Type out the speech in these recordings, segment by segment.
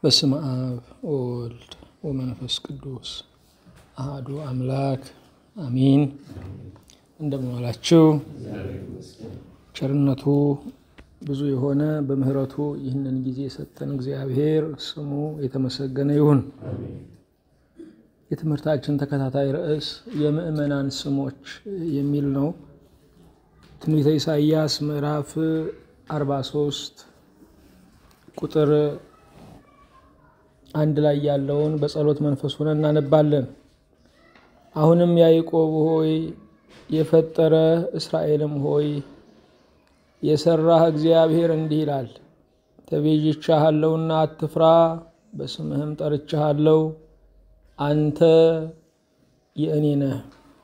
በስመ አብ ወወልድ ወመንፈስ ቅዱስ አሐዱ አምላክ አሚን። እንደምን ዋላችሁ? ቸርነቱ ብዙ የሆነ በምሕረቱ ይህንን ጊዜ የሰጠን እግዚአብሔር ስሙ የተመሰገነ ይሁን። የትምህርታችን ተከታታይ ርዕስ የምዕመናን ስሞች የሚል ነው። ትንቢተ ኢሳይያስ ምዕራፍ 43 ቁጥር አንድ ላይ ያለውን በጸሎት መንፈስ ሆነን እናነባለን። አሁንም ያዕቆብ ሆይ የፈጠረ እስራኤልም ሆይ የሰራህ እግዚአብሔር እንዲህ ይላል፣ ተቤዥቻሃለሁና አትፍራ፣ በስምህም ጠርቻሃለሁ፣ አንተ የእኔ ነህ።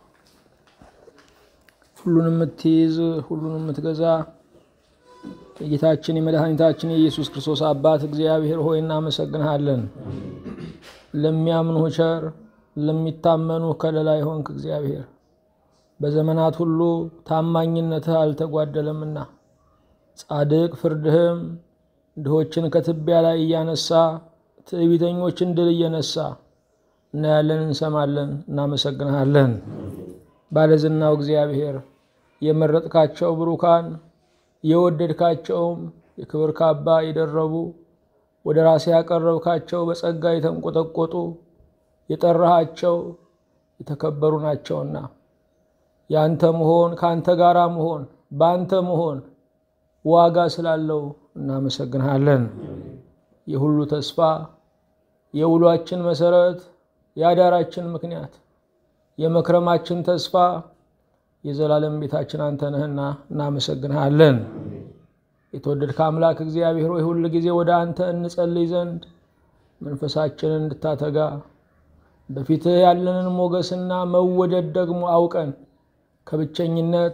ሁሉን የምትይዝ ሁሉን የምትገዛ የጌታችን የመድኃኒታችን የኢየሱስ ክርስቶስ አባት እግዚአብሔር ሆይ እናመሰግንሃለን። ለሚያምኑ ቸር ለሚታመኑ ከለላ የሆንክ እግዚአብሔር በዘመናት ሁሉ ታማኝነትህ አልተጓደለምና ጻድቅ ፍርድህም ድሆችን ከትቢያ ላይ እያነሳ ትዕቢተኞችን ድል እየነሳ እናያለን፣ እንሰማለን፣ እናመሰግንሃለን። ባለዝናው እግዚአብሔር የመረጥካቸው ብሩካን የወደድካቸውም የክብር ካባ የደረቡ ወደ ራሴ ያቀረብካቸው በጸጋ የተንቆጠቆጡ የጠራሃቸው የተከበሩ ናቸውና የአንተ መሆን ከአንተ ጋራ መሆን በአንተ መሆን ዋጋ ስላለው እናመሰግንሃለን። የሁሉ ተስፋ የውሏችን መሰረት የአዳራችን ምክንያት የመክረማችን ተስፋ የዘላለም ቤታችን አንተ ነህና እናመሰግንሃለን። የተወደድከ አምላክ እግዚአብሔር ሆይ ሁል ጊዜ ወደ አንተ እንጸልይ ዘንድ መንፈሳችንን እንድታተጋ በፊትህ ያለንን ሞገስና መወደድ ደግሞ አውቀን ከብቸኝነት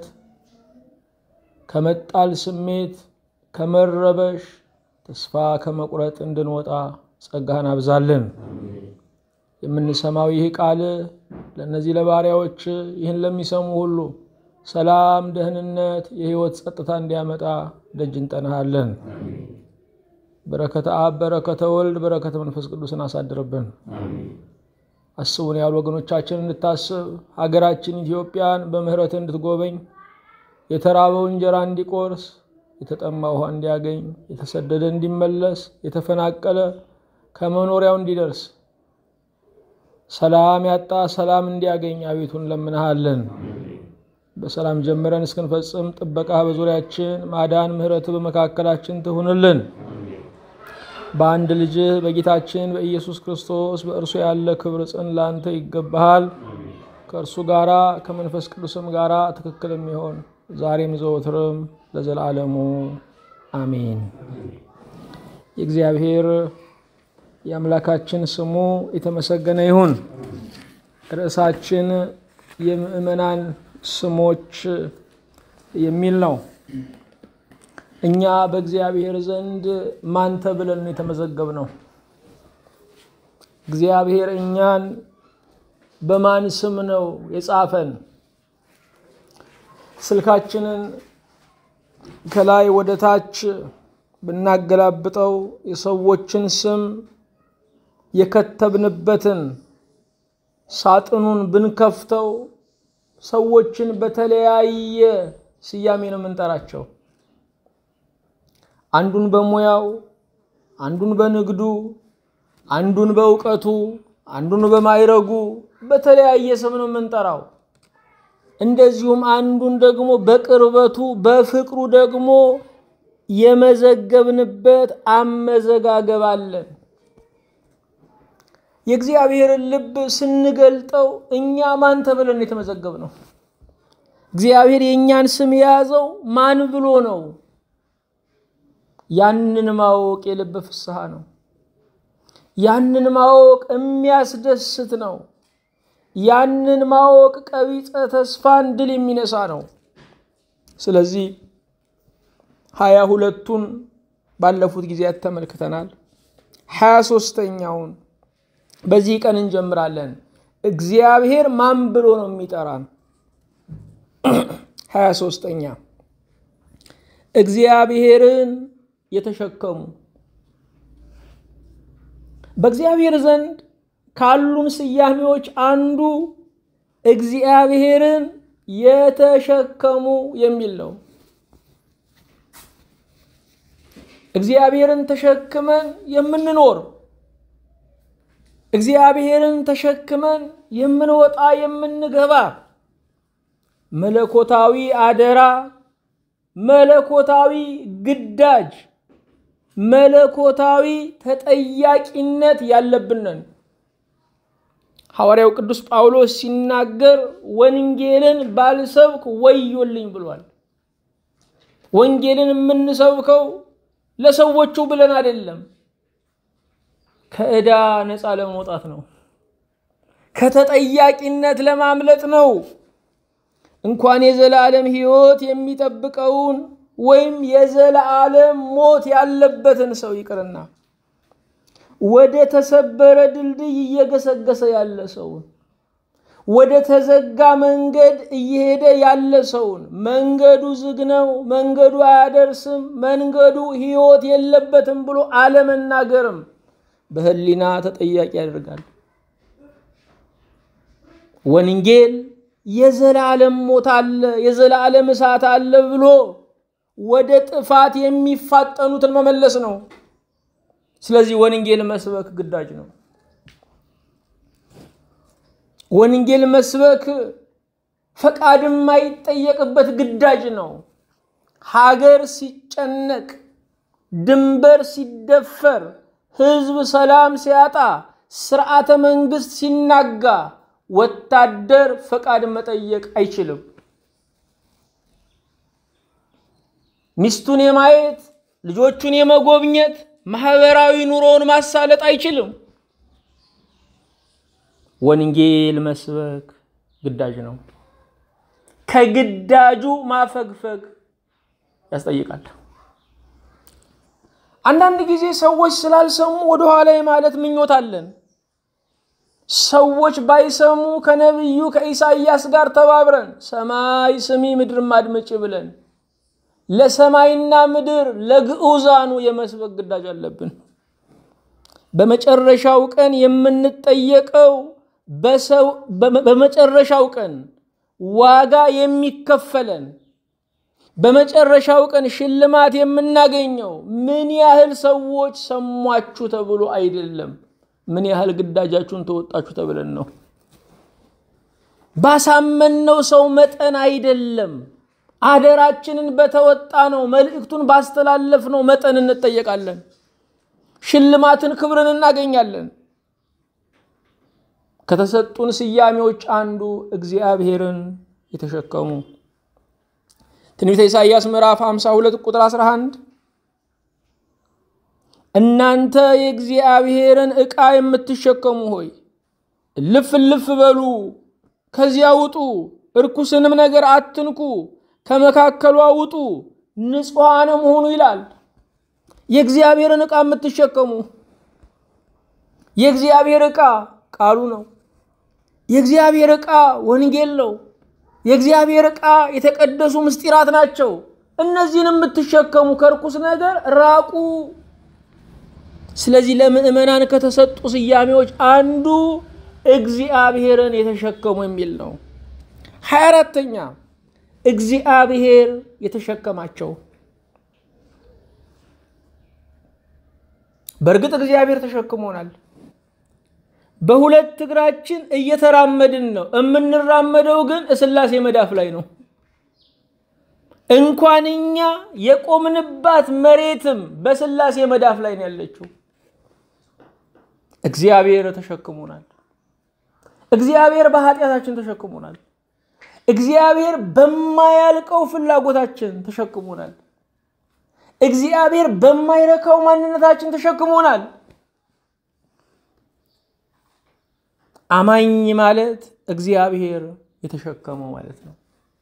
ከመጣል ስሜት ከመረበሽ ተስፋ ከመቁረጥ እንድንወጣ ጸጋህን አብዛልን። የምንሰማው ይህ ቃል ለእነዚህ ለባሪያዎች ይህን ለሚሰሙ ሁሉ ሰላም፣ ደህንነት፣ የህይወት ጸጥታ እንዲያመጣ ደጅ እንጠናሃለን። በረከተ አብ፣ በረከተ ወልድ፣ በረከተ መንፈስ ቅዱስን አሳድርብን። አስቡን ያሉ ወገኖቻችን እንድታስብ ሀገራችን ኢትዮጵያን በምህረት እንድትጎበኝ የተራበው እንጀራ እንዲቆርስ የተጠማ ውሃ እንዲያገኝ የተሰደደ እንዲመለስ የተፈናቀለ ከመኖሪያው እንዲደርስ ሰላም ያጣ ሰላም እንዲያገኝ አቤቱ እንለምንሃለን። በሰላም ጀምረን እስክንፈጽም ጥበቃ በዙሪያችን ማዳን፣ ምሕረት በመካከላችን ትሁንልን። በአንድ ልጅህ በጌታችን በኢየሱስ ክርስቶስ በእርሱ ያለ ክብር ጽን ላንተ ይገባሃል። ከእርሱ ጋራ ከመንፈስ ቅዱስም ጋራ ትክክል የሚሆን ዛሬም ዘወትርም ለዘላለሙ አሜን። የእግዚአብሔር የአምላካችን ስሙ የተመሰገነ ይሁን። ርዕሳችን የምዕመናን ስሞች የሚል ነው። እኛ በእግዚአብሔር ዘንድ ማን ተብለን ነው የተመዘገብነው? እግዚአብሔር እኛን በማን ስም ነው የጻፈን? ስልካችንን ከላይ ወደ ታች ብናገላብጠው የሰዎችን ስም የከተብንበትን ሳጥኑን ብንከፍተው ሰዎችን በተለያየ ስያሜ ነው የምንጠራቸው። አንዱን በሙያው፣ አንዱን በንግዱ፣ አንዱን በእውቀቱ፣ አንዱን በማይረጉ በተለያየ ስም ነው የምንጠራው። እንደዚሁም አንዱን ደግሞ በቅርበቱ በፍቅሩ ደግሞ የመዘገብንበት አመዘጋገብ አለን። የእግዚአብሔርን ልብ ስንገልጠው እኛ ማን ተብለን የተመዘገብ ነው? እግዚአብሔር የእኛን ስም የያዘው ማን ብሎ ነው? ያንን ማወቅ የልብ ፍስሐ ነው። ያንን ማወቅ የሚያስደስት ነው። ያንን ማወቅ ቀቢጸ ተስፋን ድል የሚነሳ ነው። ስለዚህ ሀያ ሁለቱን ባለፉት ጊዜያት ተመልክተናል። ሀያ ሶስተኛውን በዚህ ቀን እንጀምራለን። እግዚአብሔር ማን ብሎ ነው የሚጠራን? ሀያ ሶስተኛ እግዚአብሔርን የተሸከሙ በእግዚአብሔር ዘንድ ካሉን ስያሜዎች አንዱ እግዚአብሔርን የተሸከሙ የሚል ነው። እግዚአብሔርን ተሸክመን የምንኖር እግዚአብሔርን ተሸክመን የምንወጣ የምንገባ መለኮታዊ አደራ፣ መለኮታዊ ግዳጅ፣ መለኮታዊ ተጠያቂነት ያለብንን ሐዋርያው ቅዱስ ጳውሎስ ሲናገር ወንጌልን ባልሰብክ ወዮልኝ ብሏል። ወንጌልን የምንሰብከው ለሰዎቹ ብለን አይደለም፣ ከዕዳ ነፃ ለመውጣት ነው። ከተጠያቂነት ለማምለጥ ነው። እንኳን የዘላለም ሕይወት የሚጠብቀውን ወይም የዘላለም ሞት ያለበትን ሰው ይቅርና ወደ ተሰበረ ድልድይ እየገሰገሰ ያለ ሰውን ወደ ተዘጋ መንገድ እየሄደ ያለ ሰውን መንገዱ ዝግ ነው፣ መንገዱ አያደርስም፣ መንገዱ ሕይወት የለበትም ብሎ አለመናገርም በሕሊና ተጠያቂ ያደርጋል። ወንጌል የዘላለም ሞት አለ፣ የዘላለም እሳት አለ ብሎ ወደ ጥፋት የሚፋጠኑትን መመለስ ነው። ስለዚህ ወንጌል መስበክ ግዳጅ ነው። ወንጌል መስበክ ፈቃድ የማይጠየቅበት ግዳጅ ነው። ሀገር ሲጨነቅ፣ ድንበር ሲደፈር፣ ህዝብ ሰላም ሲያጣ፣ ስርዓተ መንግስት ሲናጋ ወታደር ፈቃድ መጠየቅ አይችልም። ሚስቱን የማየት ልጆቹን የመጎብኘት ማህበራዊ ኑሮውን ማሳለጥ አይችልም። ወንጌል መስበክ ግዳጅ ነው። ከግዳጁ ማፈግፈግ ያስጠይቃል። አንዳንድ ጊዜ ሰዎች ስላልሰሙ ወደኋላ ማለት ምኞት አለን። ሰዎች ባይሰሙ ከነቢዩ ከኢሳይያስ ጋር ተባብረን ሰማይ ስሚ ምድርም አድምጪ ብለን ለሰማይና ምድር ለግዑዛኑ የመስበክ ግዳጅ አለብን። በመጨረሻው ቀን የምንጠየቀው በመጨረሻው ቀን ዋጋ የሚከፈለን በመጨረሻው ቀን ሽልማት የምናገኘው ምን ያህል ሰዎች ሰሟችሁ ተብሎ አይደለም፣ ምን ያህል ግዳጃችሁን ተወጣችሁ ተብለን ነው። ባሳመነው ሰው መጠን አይደለም። አደራችንን በተወጣ ነው መልእክቱን ባስተላለፍ ነው መጠን እንጠየቃለን። ሽልማትን፣ ክብርን እናገኛለን። ከተሰጡን ስያሜዎች አንዱ እግዚአብሔርን የተሸከሙ ትንቢተ ኢሳይያስ ምዕራፍ 52 ቁጥር 11 እናንተ የእግዚአብሔርን ዕቃ የምትሸከሙ ሆይ እልፍ እልፍ በሉ፣ ከዚያ ውጡ፣ እርኩስንም ነገር አትንኩ ከመካከሏ ውጡ ንጹሐንም ሁኑ ይላል። የእግዚአብሔርን ዕቃ የምትሸከሙ የእግዚአብሔር ዕቃ ቃሉ ነው። የእግዚአብሔር ዕቃ ወንጌል ነው። የእግዚአብሔር ዕቃ የተቀደሱ ምስጢራት ናቸው። እነዚህን የምትሸከሙ ከርኩስ ነገር ራቁ። ስለዚህ ለምዕመናን ከተሰጡ ስያሜዎች አንዱ እግዚአብሔርን የተሸከሙ የሚል ነው። ሀያ አራተኛ እግዚአብሔር የተሸከማቸው። በእርግጥ እግዚአብሔር ተሸክሞናል። በሁለት እግራችን እየተራመድን ነው። የምንራመደው ግን እስላሴ መዳፍ ላይ ነው። እንኳን እኛ የቆምንባት መሬትም በስላሴ መዳፍ ላይ ነው ያለችው። እግዚአብሔር ተሸክሞናል። እግዚአብሔር በኃጢአታችን ተሸክሞናል። እግዚአብሔር በማያልቀው ፍላጎታችን ተሸክሞናል። እግዚአብሔር በማይረካው ማንነታችን ተሸክሞናል። አማኝ ማለት እግዚአብሔር የተሸከመው ማለት ነው።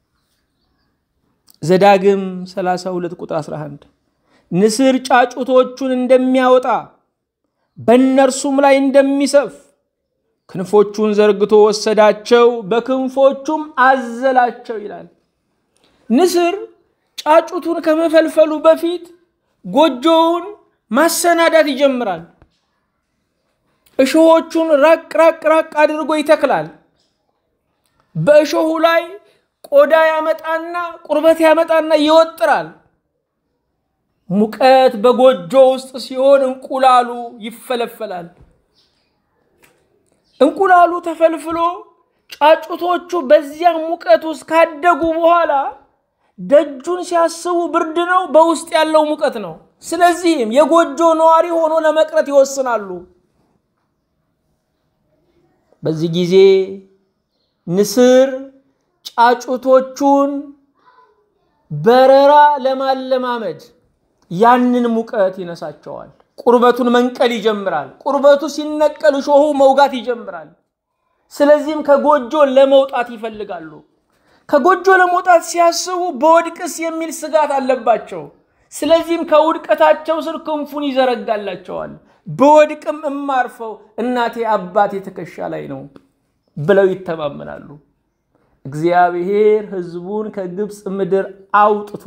ዘዳግም 32 ቁጥር 11 ንስር ጫጩቶቹን እንደሚያወጣ በእነርሱም ላይ እንደሚሰፍ ክንፎቹን ዘርግቶ ወሰዳቸው፣ በክንፎቹም አዘላቸው ይላል። ንስር ጫጩቱን ከመፈልፈሉ በፊት ጎጆውን ማሰናዳት ይጀምራል። እሾሆቹን ራቅ ራቅ ራቅ አድርጎ ይተክላል። በእሾሁ ላይ ቆዳ ያመጣና ቁርበት ያመጣና ይወጥራል። ሙቀት በጎጆ ውስጥ ሲሆን እንቁላሉ ይፈለፈላል። እንቁላሉ ተፈልፍሎ ጫጩቶቹ በዚያ ሙቀት ውስጥ ካደጉ በኋላ ደጁን ሲያስቡ ብርድ ነው፣ በውስጥ ያለው ሙቀት ነው። ስለዚህም የጎጆ ነዋሪ ሆኖ ለመቅረት ይወስናሉ። በዚህ ጊዜ ንስር ጫጩቶቹን በረራ ለማለማመድ ያንን ሙቀት ይነሳቸዋል። ቁርበቱን መንቀል ይጀምራል። ቁርበቱ ሲነቀል እሾሁ መውጋት ይጀምራል። ስለዚህም ከጎጆ ለመውጣት ይፈልጋሉ። ከጎጆ ለመውጣት ሲያስቡ በወድቅስ የሚል ስጋት አለባቸው። ስለዚህም ከውድቀታቸው ስር ክንፉን ይዘረጋላቸዋል። በወድቅም እማርፈው እናቴ አባቴ ትከሻ ላይ ነው ብለው ይተማመናሉ። እግዚአብሔር ሕዝቡን ከግብፅ ምድር አውጥቶ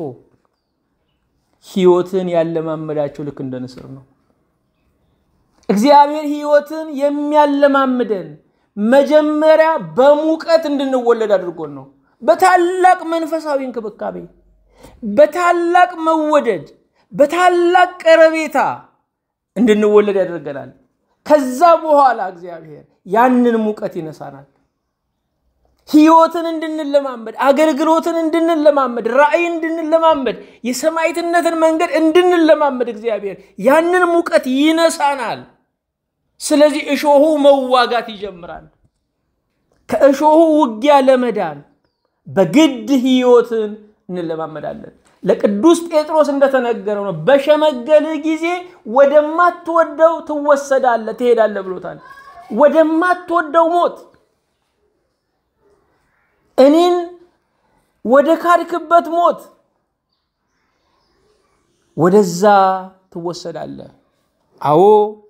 ሕይወትን ያለማመዳቸው ልክ እንደ ንስር ነው። እግዚአብሔር ሕይወትን የሚያለማምደን መጀመሪያ በሙቀት እንድንወለድ አድርጎን ነው። በታላቅ መንፈሳዊ እንክብካቤ፣ በታላቅ መወደድ፣ በታላቅ ቀረቤታ እንድንወለድ ያደርገናል። ከዛ በኋላ እግዚአብሔር ያንን ሙቀት ይነሳናል። ህይወትን እንድንለማመድ፣ አገልግሎትን እንድንለማመድ፣ ራእይ እንድንለማመድ፣ የሰማዕትነትን መንገድ እንድንለማመድ እግዚአብሔር ያንን ሙቀት ይነሳናል። ስለዚህ እሾሁ መዋጋት ይጀምራል። ከእሾሁ ውጊያ ለመዳን በግድ ህይወትን እንለማመዳለን። ለቅዱስ ጴጥሮስ እንደተነገረው ነው። በሸመገልህ ጊዜ ወደማትወደው ትወሰዳለህ፣ ትሄዳለህ ብሎታል። ወደማትወደው ሞት እኔን ወደ ካድክበት ሞት ወደዛ ትወሰዳለህ። አዎ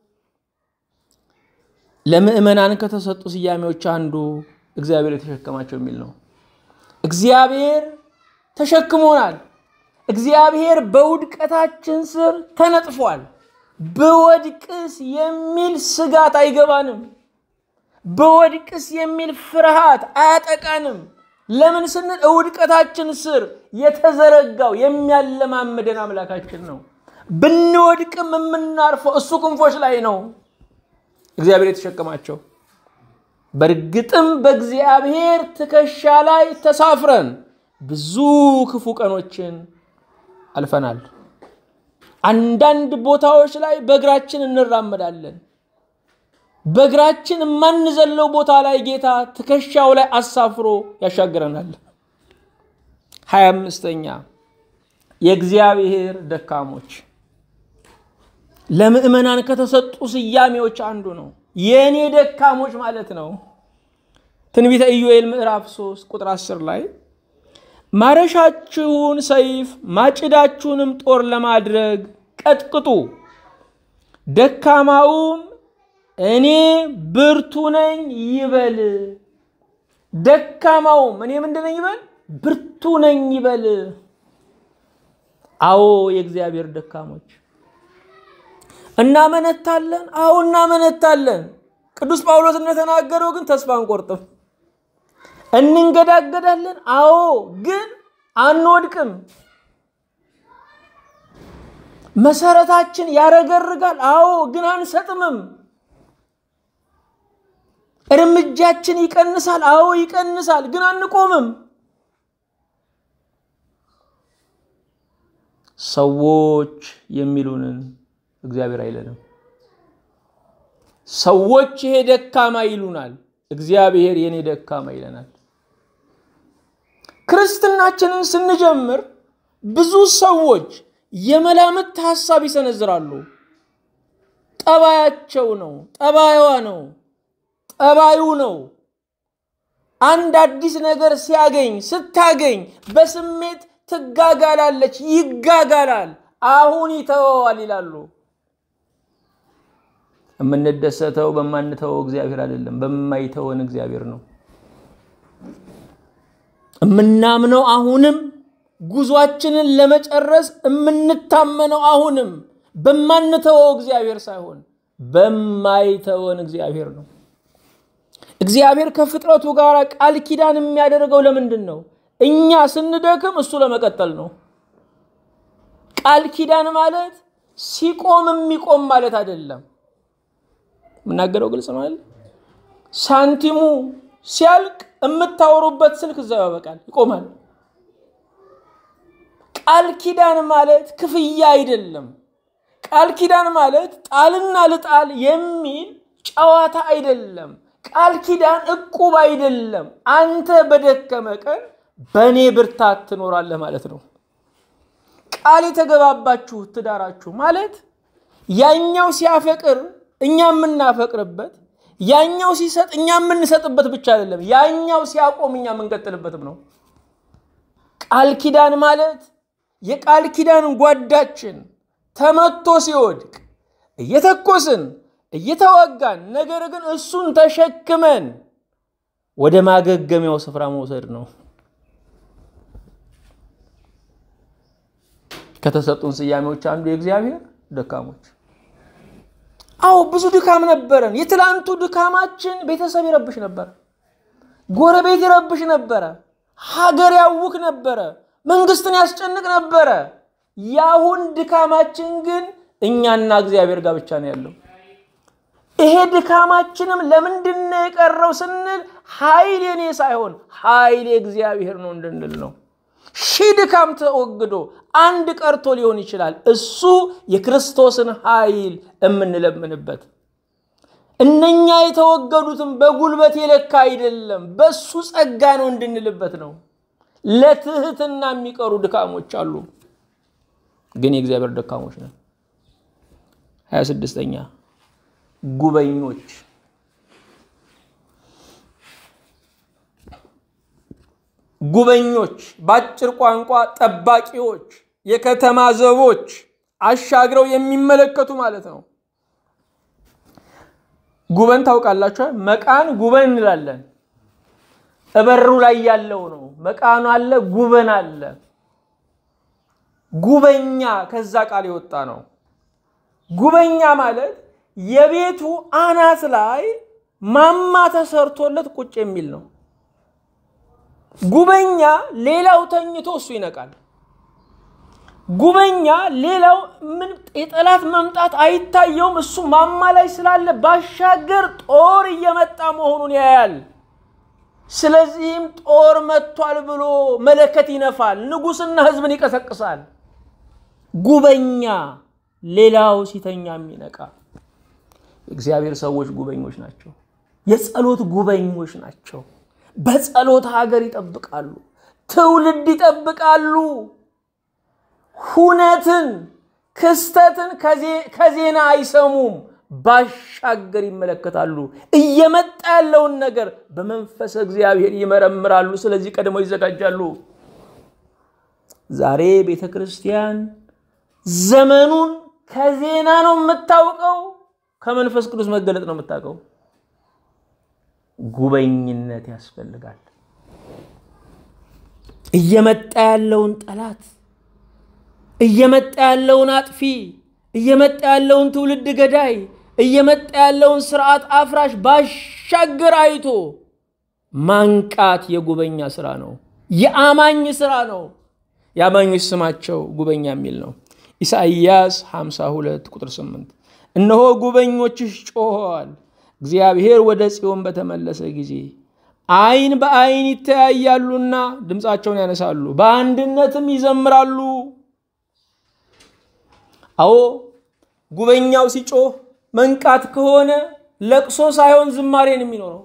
ለምዕመናን ከተሰጡ ስያሜዎች አንዱ እግዚአብሔር የተሸከማቸው የሚል ነው። እግዚአብሔር ተሸክሞናል። እግዚአብሔር በውድቀታችን ስር ተነጥፏል። በወድቅስ የሚል ስጋት አይገባንም። በወድቅስ የሚል ፍርሃት አያጠቃንም። ለምን ስንል እውድቀታችን ስር የተዘረጋው የሚያለማምደን አምላካችን ነው። ብንወድቅም የምናርፈው እሱ ክንፎች ላይ ነው። እግዚአብሔር የተሸከማቸው በእርግጥም በእግዚአብሔር ትከሻ ላይ ተሳፍረን ብዙ ክፉ ቀኖችን አልፈናል። አንዳንድ ቦታዎች ላይ በእግራችን እንራመዳለን። በእግራችን የማንዘለው ቦታ ላይ ጌታ ትከሻው ላይ አሳፍሮ ያሻግረናል። ሀያ አምስተኛ የእግዚአብሔር ደካሞች ለምዕመናን ከተሰጡ ስያሜዎች አንዱ ነው። የእኔ ደካሞች ማለት ነው። ትንቢተ ኢዮኤል ምዕራፍ 3 ቁጥር 10 ላይ ማረሻችሁን ሰይፍ ማጭዳችሁንም ጦር ለማድረግ ቀጥቅጡ፣ ደካማውም እኔ ብርቱ ነኝ ይበል። ደካማውም እኔ ምንድን ነኝ ይበል? ብርቱ ነኝ ይበል። አዎ የእግዚአብሔር ደካሞች እናመነታለን። አዎ እናመነታለን። ቅዱስ ጳውሎስ እንደተናገረው ግን ተስፋ አንቆርጥም። እንንገዳገዳለን። አዎ ግን አንወድቅም። መሰረታችን ያረገርጋል። አዎ ግን አንሰጥምም። እርምጃችን ይቀንሳል። አዎ ይቀንሳል፣ ግን አንቆምም። ሰዎች የሚሉንን እግዚአብሔር አይለንም። ሰዎች ይሄ ደካማ ይሉናል፣ እግዚአብሔር የኔ ደካማ ይለናል። ክርስትናችንን ስንጀምር ብዙ ሰዎች የመላምት ሀሳብ ይሰነዝራሉ። ጠባያቸው ነው፣ ጠባይዋ ነው፣ ጠባዩ ነው። አንድ አዲስ ነገር ሲያገኝ ስታገኝ በስሜት ትጋጋላለች፣ ይጋጋላል። አሁን ይተወዋል ይላሉ። የምንደሰተው በማንተወው እግዚአብሔር አይደለም፣ በማይተወን እግዚአብሔር ነው። የምናምነው አሁንም ጉዟችንን ለመጨረስ የምንታመነው አሁንም በማንተወው እግዚአብሔር ሳይሆን በማይተወን እግዚአብሔር ነው። እግዚአብሔር ከፍጥረቱ ጋር ቃል ኪዳን የሚያደርገው ለምንድን ነው? እኛ ስንደክም እሱ ለመቀጠል ነው። ቃል ኪዳን ማለት ሲቆም የሚቆም ማለት አይደለም። የምናገረው ግልጽ ነው አይደል? ሳንቲሙ ሲያልቅ የምታወሩበት ስልክ እዛው ያበቃል፣ ይቆማል። ቃል ኪዳን ማለት ክፍያ አይደለም። ቃል ኪዳን ማለት ጣልና ልጣል የሚል ጨዋታ አይደለም። ቃል ኪዳን እቁብ አይደለም። አንተ በደከመ ቀን በእኔ ብርታት ትኖራለህ ማለት ነው። ቃል የተገባባችሁ ትዳራችሁ ማለት ያኛው ሲያፈቅር እኛ የምናፈቅርበት፣ ያኛው ሲሰጥ እኛ የምንሰጥበት ብቻ አይደለም። ያኛው ሲያቆም እኛ የምንቀጥልበትም ነው። ቃል ኪዳን ማለት የቃል ኪዳን ጓዳችን ተመቶ ሲወድቅ እየተኮስን እየተዋጋን ነገር ግን እሱን ተሸክመን ወደ ማገገሚያው ስፍራ መውሰድ ነው። ከተሰጡን ስያሜዎች አንዱ የእግዚአብሔር ደካሞች። አዎ ብዙ ድካም ነበረን። የትላንቱ ድካማችን ቤተሰብ ይረብሽ ነበረ፣ ጎረቤት ይረብሽ ነበረ፣ ሀገር ያውክ ነበረ፣ መንግስትን ያስጨንቅ ነበረ። የአሁን ድካማችን ግን እኛና እግዚአብሔር ጋር ብቻ ነው ያለው። ይሄ ድካማችንም ለምንድን ነው የቀረው ስንል ኃይል የኔ ሳይሆን ኃይል የእግዚአብሔር ነው እንድንል ነው። ሺህ ድካም ተወግዶ አንድ ቀርቶ ሊሆን ይችላል። እሱ የክርስቶስን ኃይል የምንለምንበት። እነኛ የተወገዱትም በጉልበት የለካ አይደለም፣ በሱ ጸጋ ነው እንድንልበት ነው። ለትህትና የሚቀሩ ድካሞች አሉ፣ ግን የእግዚአብሔር ደካሞች ነን። ሀያ ስድስተኛ ጉበኞች ጉበኞች በአጭር ቋንቋ ጠባቂዎች፣ የከተማ ዘቦች፣ አሻግረው የሚመለከቱ ማለት ነው። ጉበን ታውቃላችሁ? መቃን ጉበን እንላለን። እበሩ ላይ ያለው ነው። መቃኑ አለ፣ ጉበን አለ። ጉበኛ ከዛ ቃል የወጣ ነው። ጉበኛ ማለት የቤቱ አናት ላይ ማማ ተሰርቶለት ቁጭ የሚል ነው። ጉበኛ ሌላው ተኝቶ እሱ ይነቃል። ጉበኛ ሌላው ምን የጠላት መምጣት አይታየውም። እሱ ማማ ላይ ስላለ ባሻገር ጦር እየመጣ መሆኑን ያያል። ስለዚህም ጦር መጥቷል ብሎ መለከት ይነፋል፣ ንጉሥና ሕዝብን ይቀሰቅሳል። ጉበኛ ሌላው ሲተኛ የሚነቃ እግዚአብሔር ሰዎች ጉበኞች ናቸው። የጸሎት ጉበኞች ናቸው። በጸሎት ሀገር ይጠብቃሉ፣ ትውልድ ይጠብቃሉ። ሁነትን ክስተትን ከዜና አይሰሙም፣ ባሻገር ይመለከታሉ። እየመጣ ያለውን ነገር በመንፈስ እግዚአብሔር ይመረምራሉ። ስለዚህ ቀድመው ይዘጋጃሉ። ዛሬ ቤተ ክርስቲያን ዘመኑን ከዜና ነው የምታውቀው፣ ከመንፈስ ቅዱስ መገለጥ ነው የምታውቀው። ጉበኝነት ያስፈልጋል። እየመጣ ያለውን ጠላት፣ እየመጣ ያለውን አጥፊ፣ እየመጣ ያለውን ትውልድ ገዳይ፣ እየመጣ ያለውን ስርዓት አፍራሽ ባሻገር አይቶ ማንቃት የጉበኛ ስራ ነው። የአማኝ ስራ ነው። የአማኞች ስማቸው ጉበኛ የሚል ነው። ኢሳይያስ 52 ቁጥር 8 እነሆ ጉበኞችሽ ጮኸዋል እግዚአብሔር ወደ ጽዮን በተመለሰ ጊዜ ዓይን በዓይን ይተያያሉና ድምፃቸውን ያነሳሉ፣ በአንድነትም ይዘምራሉ። አዎ ጉበኛው ሲጮህ መንቃት ከሆነ ለቅሶ ሳይሆን ዝማሬን የሚኖረው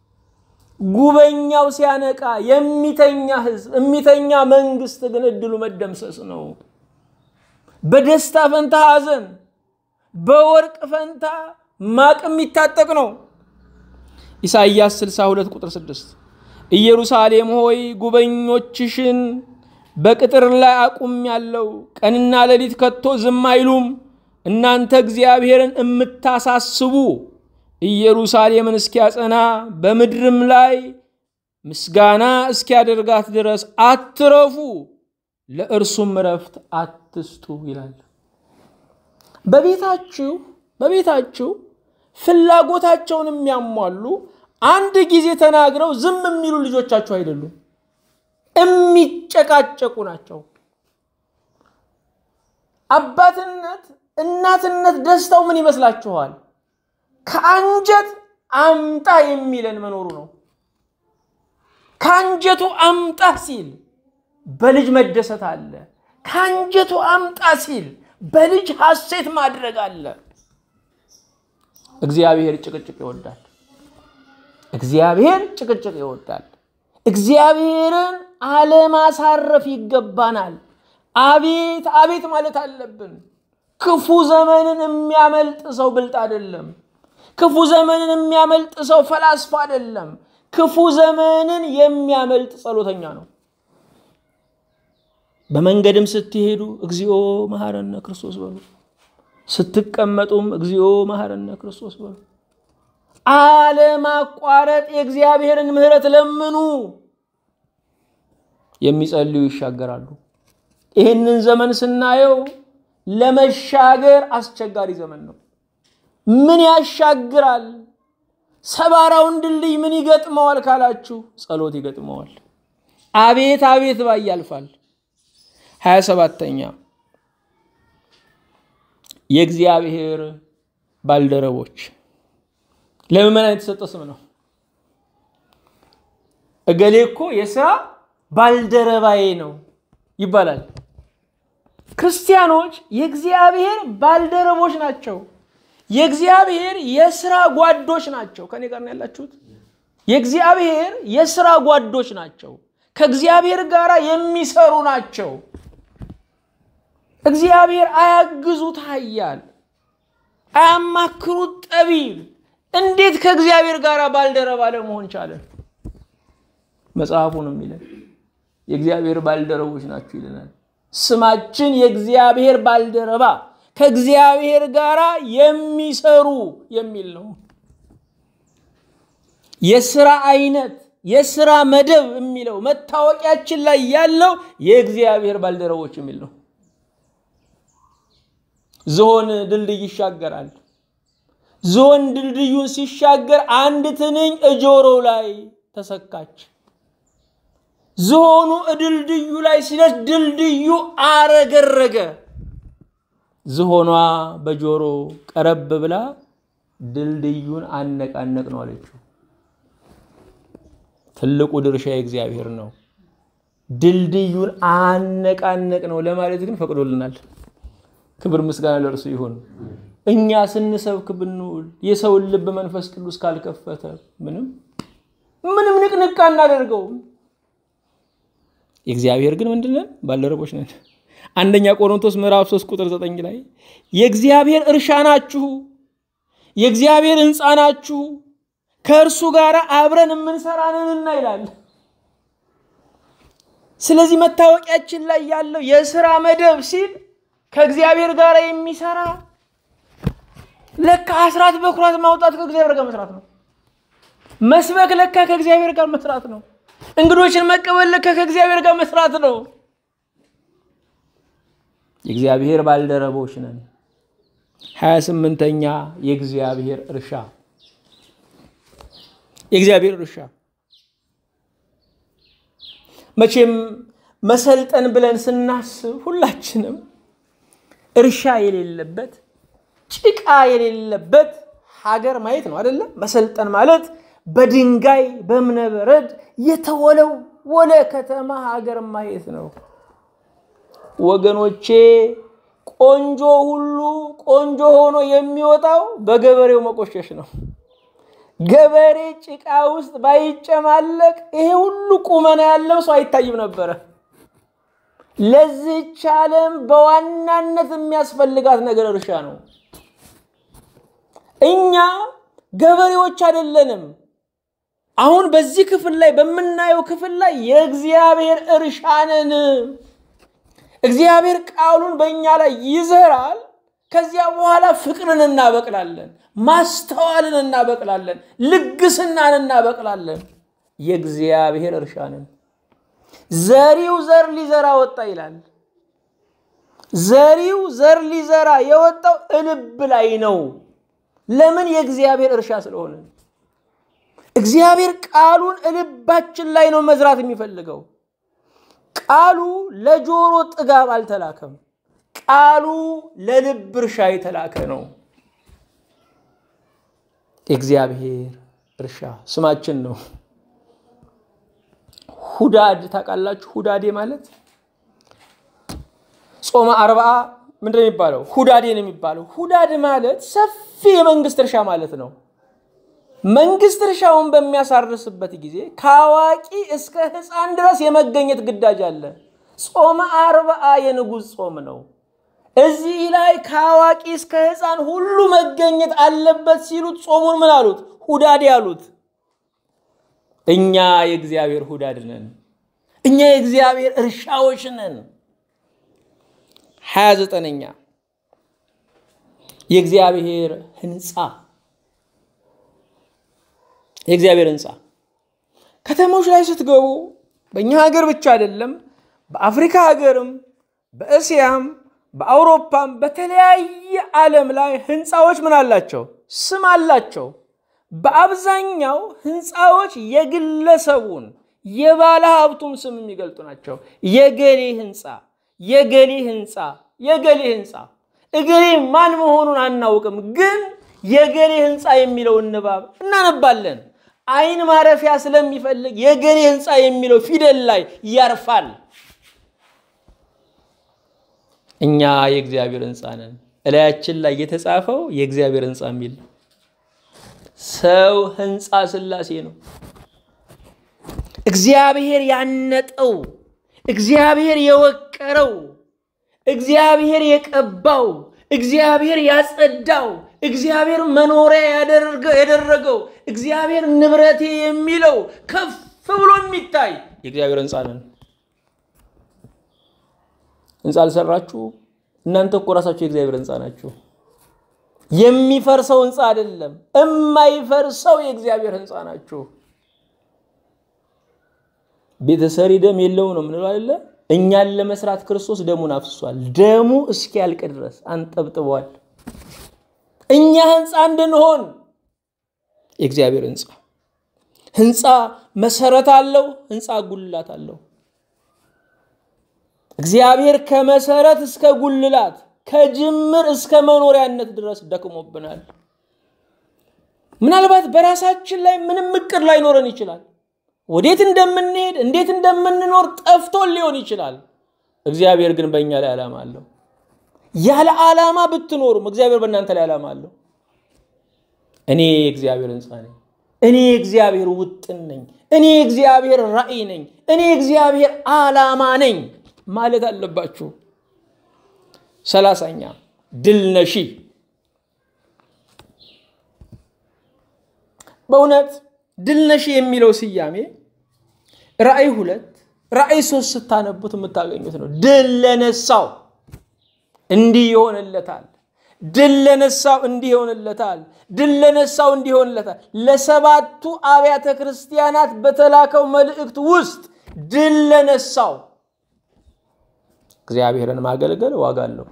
ጉበኛው ሲያነቃ የሚተኛ ህዝብ የሚተኛ መንግስት ግን እድሉ መደምሰስ ነው። በደስታ ፈንታ ሐዘን፣ በወርቅ ፈንታ ማቅ የሚታጠቅ ነው። ኢሳይያስ 62 ቁጥር 6 ኢየሩሳሌም ሆይ ጉበኞችሽን በቅጥር ላይ አቁም ያለው ቀንና ሌሊት ከቶ ዝም አይሉም። እናንተ እግዚአብሔርን የምታሳስቡ ኢየሩሳሌምን እስኪያጸና በምድርም ላይ ምስጋና እስኪያደርጋት ድረስ አትረፉ፣ ለእርሱም እረፍት አትስጡ ይላል። በቤታችሁ በቤታችሁ ፍላጎታቸውን የሚያሟሉ አንድ ጊዜ ተናግረው ዝም የሚሉ ልጆቻችሁ አይደሉም፣ የሚጨቃጨቁ ናቸው። አባትነት እናትነት ደስታው ምን ይመስላችኋል? ከአንጀት አምጣ የሚለን መኖሩ ነው። ከአንጀቱ አምጣ ሲል በልጅ መደሰት አለ። ከአንጀቱ አምጣ ሲል በልጅ ሐሴት ማድረግ አለ። እግዚአብሔር ጭቅጭቅ ይወዳል። እግዚአብሔር ጭቅጭቅ ይወዳል። እግዚአብሔርን አለማሳረፍ ይገባናል። አቤት አቤት ማለት አለብን። ክፉ ዘመንን የሚያመልጥ ሰው ብልጥ አይደለም። ክፉ ዘመንን የሚያመልጥ ሰው ፈላስፋ አይደለም። ክፉ ዘመንን የሚያመልጥ ጸሎተኛ ነው። በመንገድም ስትሄዱ እግዚኦ መሐረነ ክርስቶስ በሉ። ስትቀመጡም እግዚኦ መሐረነ ክርስቶስ በሉ። አለማቋረጥ የእግዚአብሔርን ምሕረት ለምኑ። የሚጸልዩ ይሻገራሉ። ይህንን ዘመን ስናየው ለመሻገር አስቸጋሪ ዘመን ነው። ምን ያሻግራል? ሰባራውን ድልድይ ምን ይገጥመዋል ካላችሁ፣ ጸሎት ይገጥመዋል። አቤት አቤት ባይ ያልፋል። ሀያ ሰባተኛ የእግዚአብሔር ባልደረቦች ለምዕመናን የተሰጠ ስም ነው። እገሌ እኮ የስራ ባልደረባዬ ነው ይባላል። ክርስቲያኖች የእግዚአብሔር ባልደረቦች ናቸው። የእግዚአብሔር የስራ ጓዶች ናቸው። ከኔ ጋር ነው ያላችሁት? የእግዚአብሔር የስራ ጓዶች ናቸው። ከእግዚአብሔር ጋር የሚሰሩ ናቸው። እግዚአብሔር አያግዙት ኃያል፣ አያማክሩት ጠቢብ። እንዴት ከእግዚአብሔር ጋር ባልደረባ ለመሆን ቻለ? መጽሐፉ ነው የሚለን የእግዚአብሔር ባልደረቦች ናቸው ይለናል። ስማችን የእግዚአብሔር ባልደረባ ከእግዚአብሔር ጋር የሚሰሩ የሚል ነው። የስራ አይነት የስራ መደብ የሚለው መታወቂያችን ላይ ያለው የእግዚአብሔር ባልደረቦች የሚል ነው። ዝሆን ድልድይ ይሻገራል። ዝሆን ድልድዩን ሲሻገር አንድ ትንኝ እጆሮው ላይ ተሰካች። ዝሆኑ ድልድዩ ላይ ሲደርስ ድልድዩ አረገረገ። ዝሆኗ በጆሮ ቀረብ ብላ ድልድዩን አነቃነቅ ነው አለችው። ትልቁ ድርሻ የእግዚአብሔር ነው። ድልድዩን አነቃነቅ ነው ለማለት ግን ፈቅዶልናል። ክብር ምስጋና ለእርሱ ይሁን። እኛ ስንሰብክ ብንውል የሰውን ልብ መንፈስ ቅዱስ ካልከፈተ ምንም ምንም ንቅንቅ አናደርገውም። የእግዚአብሔር ግን ምንድነን? ባልደረቦች ነን። አንደኛ ቆሮንቶስ ምዕራፍ 3 ቁጥር 9 ላይ የእግዚአብሔር እርሻ ናችሁ፣ የእግዚአብሔር ሕንፃ ናችሁ፣ ከእርሱ ጋር አብረን የምንሰራንንና ይላል። ስለዚህ መታወቂያችን ላይ ያለው የስራ መደብ ሲል ከእግዚአብሔር ጋር የሚሰራ ለካ አስራት በኩራት ማውጣት ከእግዚአብሔር ጋር መስራት ነው። መስበክ ለካ ከእግዚአብሔር ጋር መስራት ነው። እንግዶችን መቀበል ለካ ከእግዚአብሔር ጋር መስራት ነው። የእግዚአብሔር ባልደረቦች ነን። ሀያ ስምንተኛ የእግዚአብሔር እርሻ የእግዚአብሔር እርሻ መቼም መሰልጠን ብለን ስናስብ ሁላችንም እርሻ የሌለበት ጭቃ የሌለበት ሀገር ማየት ነው አይደለም? መሰልጠን ማለት በድንጋይ በእብነበረድ የተወለወለ ከተማ ሀገር ማየት ነው። ወገኖቼ ቆንጆ ሁሉ ቆንጆ ሆኖ የሚወጣው በገበሬው መቆሸሽ ነው። ገበሬ ጭቃ ውስጥ ባይጨማለቅ ይሄ ሁሉ ቁመና ያለው ሰው አይታይም ነበረ። ለዚህች ዓለም በዋናነት የሚያስፈልጋት ነገር እርሻ ነው። እኛ ገበሬዎች አይደለንም። አሁን በዚህ ክፍል ላይ በምናየው ክፍል ላይ የእግዚአብሔር እርሻ ነን። እግዚአብሔር ቃሉን በእኛ ላይ ይዘራል። ከዚያ በኋላ ፍቅርን እናበቅላለን፣ ማስተዋልን እናበቅላለን፣ ልግስናን እናበቅላለን። የእግዚአብሔር እርሻ ነን። ዘሪው ዘር ሊዘራ ወጣ ይላል። ዘሪው ዘር ሊዘራ የወጣው እልብ ላይ ነው። ለምን? የእግዚአብሔር እርሻ ስለሆነ። እግዚአብሔር ቃሉን ልባችን ላይ ነው መዝራት የሚፈልገው። ቃሉ ለጆሮ ጥጋብ አልተላከም። ቃሉ ለልብ እርሻ የተላከ ነው። የእግዚአብሔር እርሻ ስማችን ነው። ሁዳድ ታውቃላችሁ? ሁዳዴ ማለት ጾመ አርብዓ ምንድን ነው የሚባለው? ሁዳዴ ነው የሚባለው። ሁዳድ ማለት ሰፊ የመንግስት እርሻ ማለት ነው። መንግስት እርሻውን በሚያሳርስበት ጊዜ ከአዋቂ እስከ ሕፃን ድረስ የመገኘት ግዳጅ አለ። ጾመ አርብዓ የንጉሥ ጾም ነው። እዚህ ላይ ከአዋቂ እስከ ሕፃን ሁሉ መገኘት አለበት ሲሉት ጾሙን ምን አሉት? ሁዳዴ አሉት። እኛ የእግዚአብሔር ሁዳድ ነን። እኛ የእግዚአብሔር እርሻዎች ነን። ሀያ ዘጠነኛ የእግዚአብሔር ህንፃ የእግዚአብሔር ህንፃ ከተሞች ላይ ስትገቡ በእኛ ሀገር ብቻ አይደለም፣ በአፍሪካ ሀገርም፣ በእስያም፣ በአውሮፓም በተለያየ ዓለም ላይ ህንፃዎች ምን አላቸው? ስም አላቸው። በአብዛኛው ህንፃዎች የግለሰቡን የባለ ሀብቱን ስም የሚገልጡ ናቸው። የገሌ ህንፃ፣ የገሌ ህንፃ፣ የገሌ ህንፃ። እገሌ ማን መሆኑን አናውቅም፣ ግን የገሌ ህንፃ የሚለውን ንባብ እናነባለን። አይን ማረፊያ ስለሚፈልግ የገሌ ህንፃ የሚለው ፊደል ላይ ያርፋል። እኛ የእግዚአብሔር ህንፃ ነን። እላያችን ላይ የተጻፈው የእግዚአብሔር ህንፃ የሚል ሰው ህንፃ ሥላሴ ነው። እግዚአብሔር ያነጠው፣ እግዚአብሔር የወቀረው፣ እግዚአብሔር የቀባው፣ እግዚአብሔር ያጸዳው፣ እግዚአብሔር መኖሪያ ያደረገው፣ እግዚአብሔር ንብረቴ የሚለው ከፍ ብሎ የሚታይ የእግዚአብሔር ህንፃ ነን። ህንፃ አልሰራችሁ እናንተ እኮ ራሳችሁ የእግዚአብሔር ህንፃ ናችሁ። የሚፈርሰው ህንፃ አይደለም፣ የማይፈርሰው የእግዚአብሔር ህንፃ ናችሁ። ቤተሰሪ ደም የለው ነው ምንለው አይደለ? እኛን ለመስራት ክርስቶስ ደሙን አፍሷል። ደሙ እስኪያልቅ ድረስ አንጠብጥቧል። እኛ ህንፃ እንድንሆን የእግዚአብሔር ህንፃ ህንፃ መሰረት አለው፣ ህንፃ ጉልላት አለው። እግዚአብሔር ከመሰረት እስከ ጉልላት ከጅምር እስከ መኖሪያነት ድረስ ደክሞብናል። ምናልባት በራሳችን ላይ ምንም እቅድ ላይኖረን ይችላል። ወዴት እንደምንሄድ እንዴት እንደምንኖር ጠፍቶን ሊሆን ይችላል። እግዚአብሔር ግን በእኛ ላይ ዓላማ አለው። ያለ ዓላማ ብትኖሩም እግዚአብሔር በእናንተ ላይ ዓላማ አለው። እኔ የእግዚአብሔር ህንፃ ነኝ። እኔ የእግዚአብሔር ውጥን ነኝ። እኔ የእግዚአብሔር ራእይ ነኝ። እኔ የእግዚአብሔር ዓላማ ነኝ ማለት አለባችሁ። ሰላሳኛ ድል ነሺ። በእውነት ድል ነሺ የሚለው ስያሜ ራእይ ሁለት ራእይ ሶስት ስታነቡት የምታገኙት ነው። ድል ለነሳው እንዲህ ይሆንለታል። ድል ለነሳው እንዲህ ይሆንለታል። ድል ለነሳው እንዲህ ይሆንለታል። ለሰባቱ አብያተ ክርስቲያናት በተላከው መልእክት ውስጥ ድል ለነሳው እግዚአብሔርን ማገልገል ዋጋ አለው።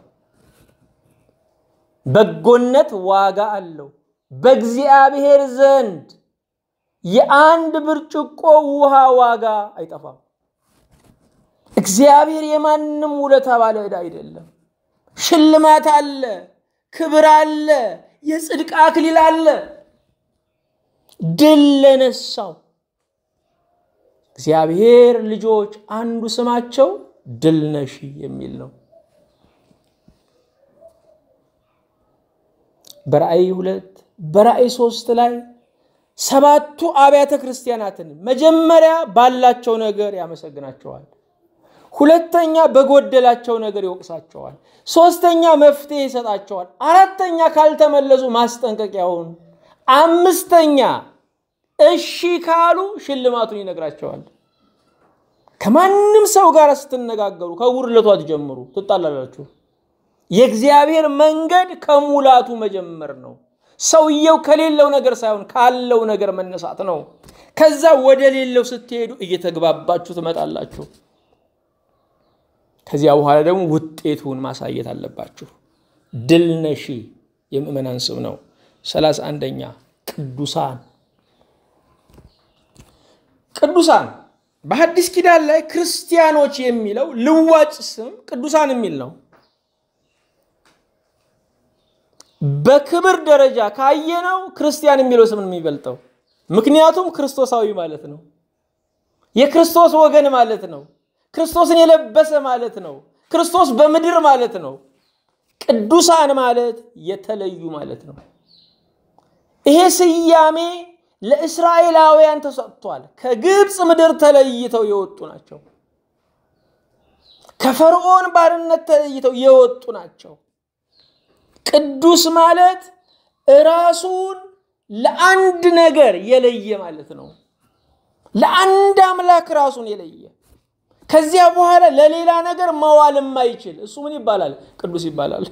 በጎነት ዋጋ አለው። በእግዚአብሔር ዘንድ የአንድ ብርጭቆ ውሃ ዋጋ አይጠፋም። እግዚአብሔር የማንም ውለታ ባለ ዕዳ አይደለም። ሽልማት አለ፣ ክብር አለ፣ የጽድቅ አክሊል አለ። ድል ለነሳው እግዚአብሔር ልጆች አንዱ ስማቸው ድል ነሺ የሚል ነው። በራእይ ሁለት በራእይ ሶስት ላይ ሰባቱ አብያተ ክርስቲያናትን መጀመሪያ ባላቸው ነገር ያመሰግናቸዋል። ሁለተኛ በጎደላቸው ነገር ይወቅሳቸዋል። ሶስተኛ መፍትሄ ይሰጣቸዋል። አራተኛ ካልተመለሱ ማስጠንቀቂያውን፣ አምስተኛ እሺ ካሉ ሽልማቱን ይነግራቸዋል። ከማንም ሰው ጋር ስትነጋገሩ ከጉድለቱ አትጀምሩ፣ ትጣላላችሁ። የእግዚአብሔር መንገድ ከሙላቱ መጀመር ነው። ሰውየው ከሌለው ነገር ሳይሆን ካለው ነገር መነሳት ነው። ከዛ ወደ ሌለው ስትሄዱ እየተግባባችሁ ትመጣላችሁ። ከዚያ በኋላ ደግሞ ውጤቱን ማሳየት አለባችሁ። ድል ነሺ የምዕመናን ስም ነው። ሰላሳ አንደኛ ቅዱሳን ቅዱሳን በሐዲስ ኪዳን ላይ ክርስቲያኖች የሚለው ልዋጭ ስም ቅዱሳን የሚል ነው። በክብር ደረጃ ካየነው ክርስቲያን የሚለው ስም ነው የሚበልጠው። ምክንያቱም ክርስቶሳዊ ማለት ነው። የክርስቶስ ወገን ማለት ነው። ክርስቶስን የለበሰ ማለት ነው። ክርስቶስ በምድር ማለት ነው። ቅዱሳን ማለት የተለዩ ማለት ነው። ይሄ ስያሜ ለእስራኤላውያን ተሰጥቷል። ከግብፅ ምድር ተለይተው የወጡ ናቸው። ከፈርዖን ባርነት ተለይተው የወጡ ናቸው። ቅዱስ ማለት ራሱን ለአንድ ነገር የለየ ማለት ነው። ለአንድ አምላክ ራሱን የለየ ከዚያ በኋላ ለሌላ ነገር መዋል የማይችል እሱ ምን ይባላል? ቅዱስ ይባላል።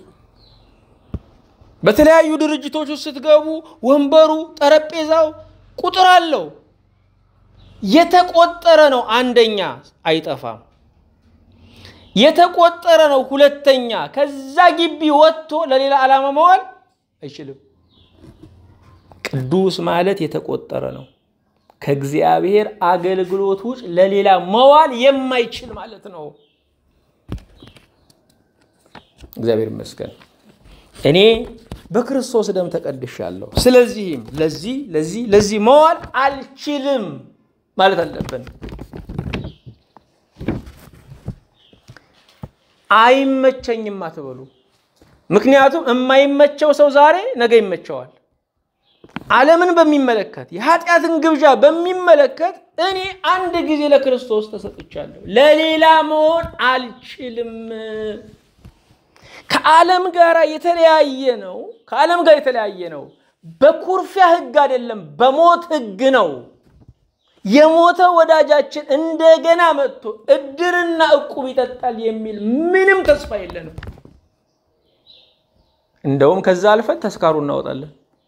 በተለያዩ ድርጅቶች ውስጥ ስትገቡ ወንበሩ፣ ጠረጴዛው ቁጥር አለው። የተቆጠረ ነው። አንደኛ አይጠፋም። የተቆጠረ ነው። ሁለተኛ ከዛ ግቢ ወጥቶ ለሌላ ዓላማ መዋል አይችልም። ቅዱስ ማለት የተቆጠረ ነው። ከእግዚአብሔር አገልግሎት ውጭ ለሌላ መዋል የማይችል ማለት ነው። እግዚአብሔር ይመስገን እኔ በክርስቶስ ደም ተቀድሻለሁ። ስለዚህም ለዚህ ለዚህ ለዚህ መዋል አልችልም ማለት አለብን። አይመቸኝም አትበሉ። ምክንያቱም የማይመቸው ሰው ዛሬ ነገ ይመቸዋል። ዓለምን በሚመለከት የኃጢአትን ግብዣ በሚመለከት እኔ አንድ ጊዜ ለክርስቶስ ተሰጥቻለሁ፣ ለሌላ መሆን አልችልም። ከዓለም ጋር የተለያየ ነው። ከዓለም ጋር የተለያየ ነው። በኩርፊያ ሕግ አይደለም፣ በሞት ሕግ ነው። የሞተ ወዳጃችን እንደገና መጥቶ እድርና እቁብ ይጠጣል የሚል ምንም ተስፋ የለንም። እንደውም ከዛ አልፈን ተስካሩ እናወጣለን።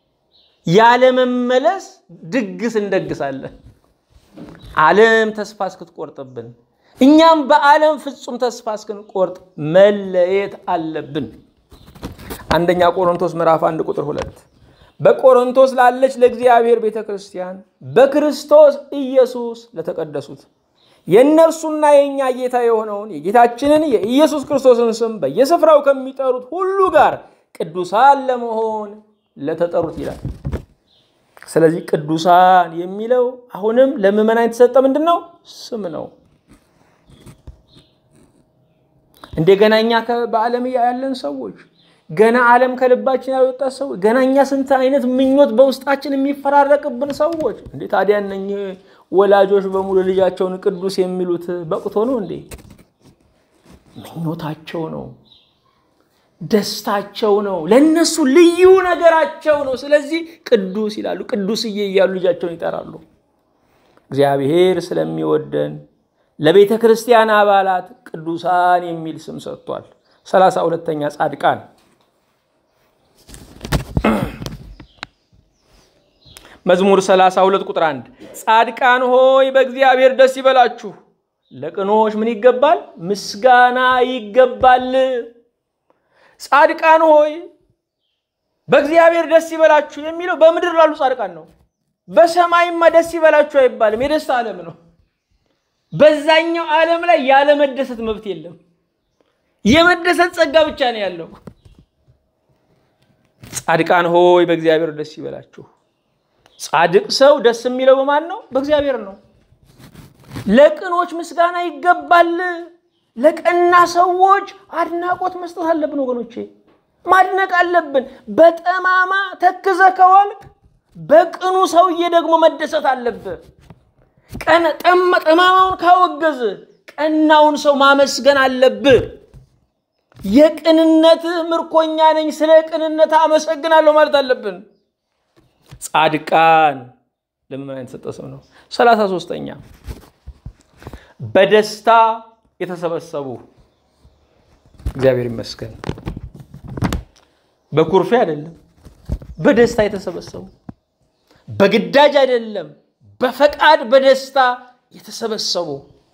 ያለመመለስ ድግስ እንደግሳለን። ዓለም ተስፋ እስክትቆርጥብን እኛም በዓለም ፍጹም ተስፋ እስክንቆርጥ መለየት አለብን። አንደኛ ቆሮንቶስ ምዕራፍ አንድ ቁጥር ሁለት በቆሮንቶስ ላለች ለእግዚአብሔር ቤተ ክርስቲያን በክርስቶስ ኢየሱስ ለተቀደሱት የእነርሱና የእኛ ጌታ የሆነውን የጌታችንን የኢየሱስ ክርስቶስን ስም በየስፍራው ከሚጠሩት ሁሉ ጋር ቅዱሳን ለመሆን ለተጠሩት ይላል። ስለዚህ ቅዱሳን የሚለው አሁንም ለምዕመናን የተሰጠ ምንድን ነው? ስም ነው። እንደገና እኛ በዓለም ያለን ሰዎች ገና ዓለም ከልባችን ያልወጣ ሰዎች ገና እኛ ስንት አይነት ምኞት በውስጣችን የሚፈራረቅብን ሰዎች እንዴ! ታዲያ እነኚህ ወላጆች በሙሉ ልጃቸውን ቅዱስ የሚሉት በቅቶ ነው እንዴ? ምኞታቸው ነው፣ ደስታቸው ነው፣ ለእነሱ ልዩ ነገራቸው ነው። ስለዚህ ቅዱስ ይላሉ፣ ቅዱስዬ እያሉ ልጃቸውን ይጠራሉ። እግዚአብሔር ስለሚወደን ለቤተ ክርስቲያን አባላት ቅዱሳን የሚል ስም ሰጥቷል። ሰላሳ ሁለተኛ ጻድቃን መዝሙር 32 ቁጥር 1 ጻድቃን ሆይ በእግዚአብሔር ደስ ይበላችሁ፣ ለቅኖች ምን ይገባል? ምስጋና ይገባል። ጻድቃን ሆይ በእግዚአብሔር ደስ ይበላችሁ የሚለው በምድር ላሉ ጻድቃን ነው። በሰማይማ ደስ ይበላችሁ አይባልም። የደስታ ዓለም ነው። በዛኛው ዓለም ላይ ያለመደሰት መብት የለም። የመደሰት ጸጋ ብቻ ነው ያለው። ጻድቃን ሆይ በእግዚአብሔር ደስ ይበላችሁ። ጻድቅ ሰው ደስ የሚለው በማን ነው? በእግዚአብሔር ነው። ለቅኖች ምስጋና ይገባል። ለቀና ሰዎች አድናቆት መስጠት አለብን ወገኖቼ፣ ማድነቅ አለብን። በጠማማ ተክዘ ከዋልክ በቅኑ ሰውዬ ደግሞ መደሰት አለብህ። ጠማማውን ካወገዝ ቀናውን ሰው ማመስገን አለብህ። የቅንነት ምርኮኛ ነኝ፣ ስለ ቅንነት አመሰግናለሁ ማለት አለብን። ጻድቃን ለምዕመናን የተሰጠ ሰው ነው። ሰላሳ ሶስተኛ በደስታ የተሰበሰቡ እግዚአብሔር ይመስገን። በኩርፌ አይደለም፣ በደስታ የተሰበሰቡ በግዳጅ አይደለም፣ በፈቃድ በደስታ የተሰበሰቡ